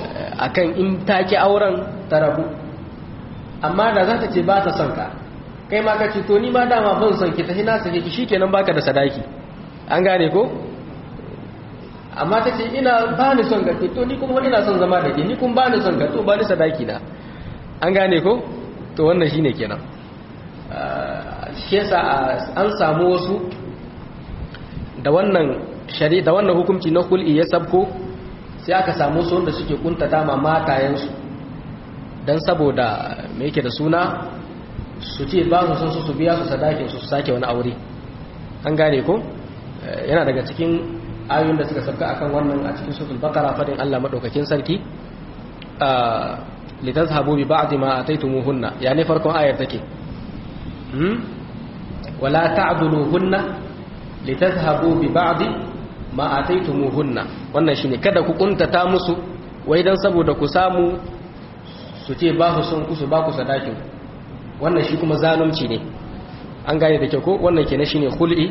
akan in take auren ta rabu amma da za ta ce ba ta son ka kai ma ka ce to ni ma dama ban son ki tafi na sake ki shikenan baka da sadaki an gane ko amma ta ce ina ba ni son ka to ni kuma ina son zama da ke ni kuma ba ni son ka to ba ni sadaki na an gane ko to wannan shine kenan shi yasa an samu wasu da wannan shari da wannan hukunci na kul'i ya sabko sai aka samu su wanda suke kuntata ma matayensu don saboda me yake da suna su ce ba su son su su biya su sadakin su sake wani aure an gane ko yana daga cikin ayoyin da suka sabka akan wannan a cikin suratul baqara fadin Allah madaukakin sarki litazhabu bi ba'd ma ataytumuhunna ya ne farkon ayar take hmm wala ta'dhuluhunna litazhabu bi ba'd ma ataytumuhunna wannan shine kada ku kuntata musu wai dan saboda ku samu su ce ba su son ku su ba ku sadakin wannan shi kuma zalunci ne an gane da kyau ko wannan kenan shine khul'i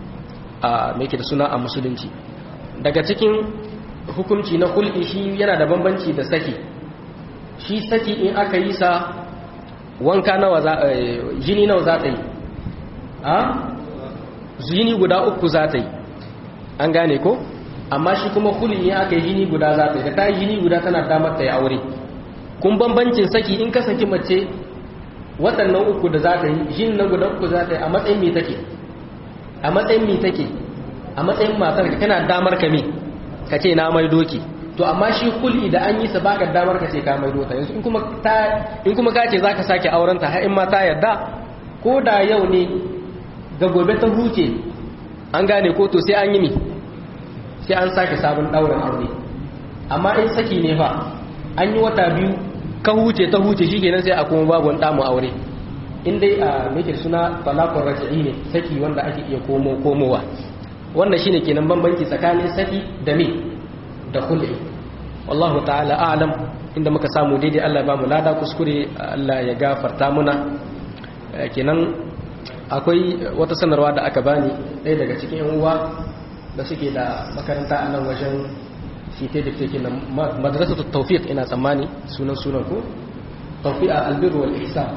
a mai da suna a musulunci daga cikin hukunci na hulɗi shi yana da bambanci da saki shi saki in aka yi sa wanka nawa za jini nawa za ta yi a jini guda uku za ta yi an gane ko amma shi kuma hulɗi in aka yi jini guda za ta yi da ta yi jini guda tana damar ta yi aure kun bambancin saki in ka saki mace waɗannan uku da za ta yi jini na guda uku za ta yi a matsayin me take a matsayin mi take a matsayin matar ka kana damar ka me ka ce na mai doki to amma shi kulli da an yi sa baka damar ka ce ka mai dota yanzu in kuma ta in kuma ka ce zaka sake auren ta har in ma ta yarda ko da yau ne ga gobe ta huce an gane ko to sai an yi mi sai an sake sabon daurin aure amma in saki ne fa an yi wata biyu ka huce ta huce shikenan sai a kuma babu wani damu aure in dai a meke suna talakon raji'i ne saki wanda ake iya komo komowa wannan shine kenan bambanci tsakanin saki da me da khul'i wallahu ta'ala a'lam inda muka samu daidai Allah ba mu lada kuskure Allah ya gafarta muna kenan akwai wata sanarwa da aka bani ɗaya daga cikin yan uwa da suke da makaranta a nan wajen fite da fite na madrasatu tawfiq ina tsammani sunan sunan ko tawfiq al-birr wal ihsan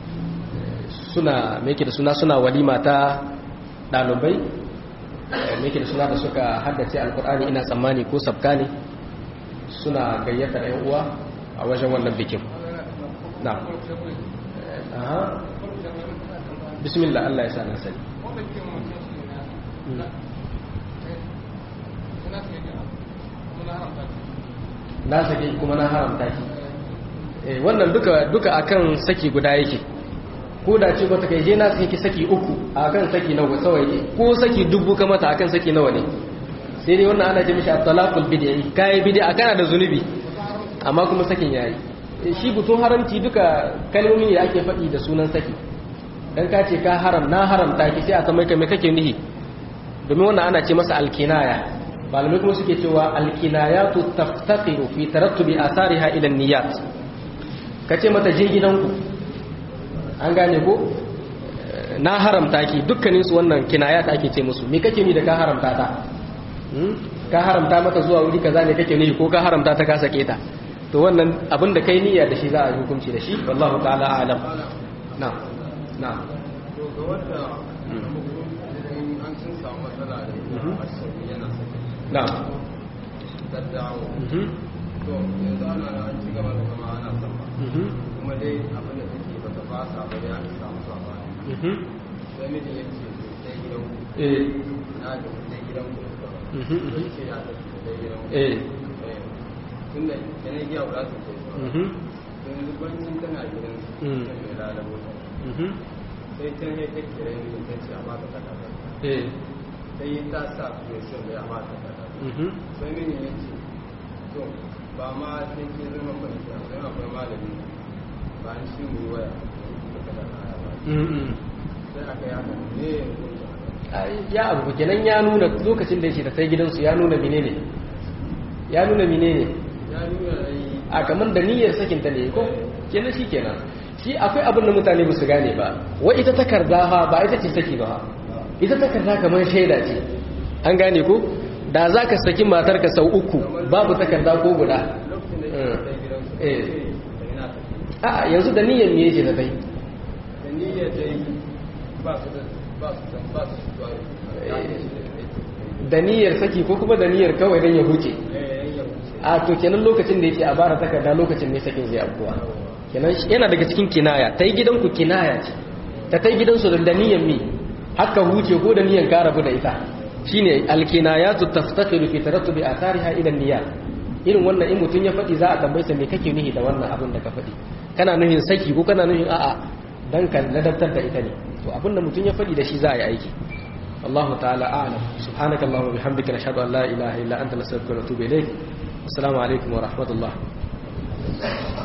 suna meke da suna suna walima ta ɗalibai meke da suna da suka haddace alkur'ani ina tsammani ko sabka ne suna gayyata ɗan uwa a wajen wannan bikin na aha bismillah Allah ya sa na sani na sake kuma na haramta shi wannan duka duka akan saki guda yake ko da ce ba ta kai je na saki saki uku akan saki nawa kawai ko saki dubu ka mata akan saki nawa ne sai dai wannan ana ce mishi at-talaqul bid'i kai bid'a kana da zunubi amma kuma sakin yayi shi butun haramci duka kalmomi ne ake faɗi da sunan saki dan ka ce ka haram na haramta ki sai a tambaye ka me kake nihi domin wannan ana ce masa alkinaya malamai kuma suke cewa alkinayatu taftaqiru fi tarattubi athariha ila niyyat kace mata je gidanku an gane ko na haramta ki dukkanin su wannan kinayat ake ce musu me kake ni da ka haramta ta ka haramta mata zuwa wuri kaza ne kake ni ko ka haramta ta ka sake ta to wannan abin da kai niyya da shi za a yi hukunci da shi wallahu ta'ala a'lam na na to ga wanda an sun samu matsala da asali yana sake na da dawo to yanzu ana na an ci gaba da kama ana sama kuma dai abin da take bata fasa ba dai an samu sabani sai miji ya ce to sai gidan ku eh na da sai gidan ku Mhm, mhm. sai ce ya tafi sai gidan ku eh tun da kenan giya ba za ta kai mhm, yanzu bancin tana gidan Mm. sai mai lalabo ta mhm, sai can ya take kira yin ta ce a ba ta takardar eh sai ta sa mai son da ya ba ta takardar mhm, sai mini ya ce to ba ma sai ke zama mai ta sai akwai malami ba an shi mu yi waya da kada kaya ba mhm. sai aka yi haka ne ya kunta Ai, ya abu kenan ya nuna lokacin da yake da sai gidansu ya nuna menene ya nuna menene ya nuna da yi a kamar da niyyar sakinta ne ko kenan shi kenan shi akwai abin da mutane ba su gane ba wai ita takarda ha ba ita ce saki ba ita takarda kamar shaida ce an gane ko da za ka saki matarka sau uku babu takarda ko guda lokacin da ya kai gidansu Eh. sai ina tafi a yanzu da niyyar me yake da kai da niyyar da yi ba su da ba su da ba su da da niyyar saki ko kuma da niyyar kawai dan ya huce eh ya wuce a to kenan lokacin da yake a bara takarda lokacin ne sakin zai abuwa kenan shi- yana daga cikin kinaya ta yi gidanku kinaya ce ta ta yi gidansu da niyyar mi haka huce ko da niyyar ka rabu da ita shine alkinayatu taftaqilu fi tarattubi athariha ila niyyat irin wannan in mutun ya faɗi za a tambaye sa me kake nuhi da wannan abin da ka faɗi kana nuhin saki ko kana nuhin a'a dan ka ladabtar da ita ne to abin da mutun ya faɗi da shi za a yi aiki الله تعالى أعلم سبحانك اللهم وبحمدك نشهد أن لا إله إلا أنت نستغفرك ونتوب إليك السلام عليكم ورحمة الله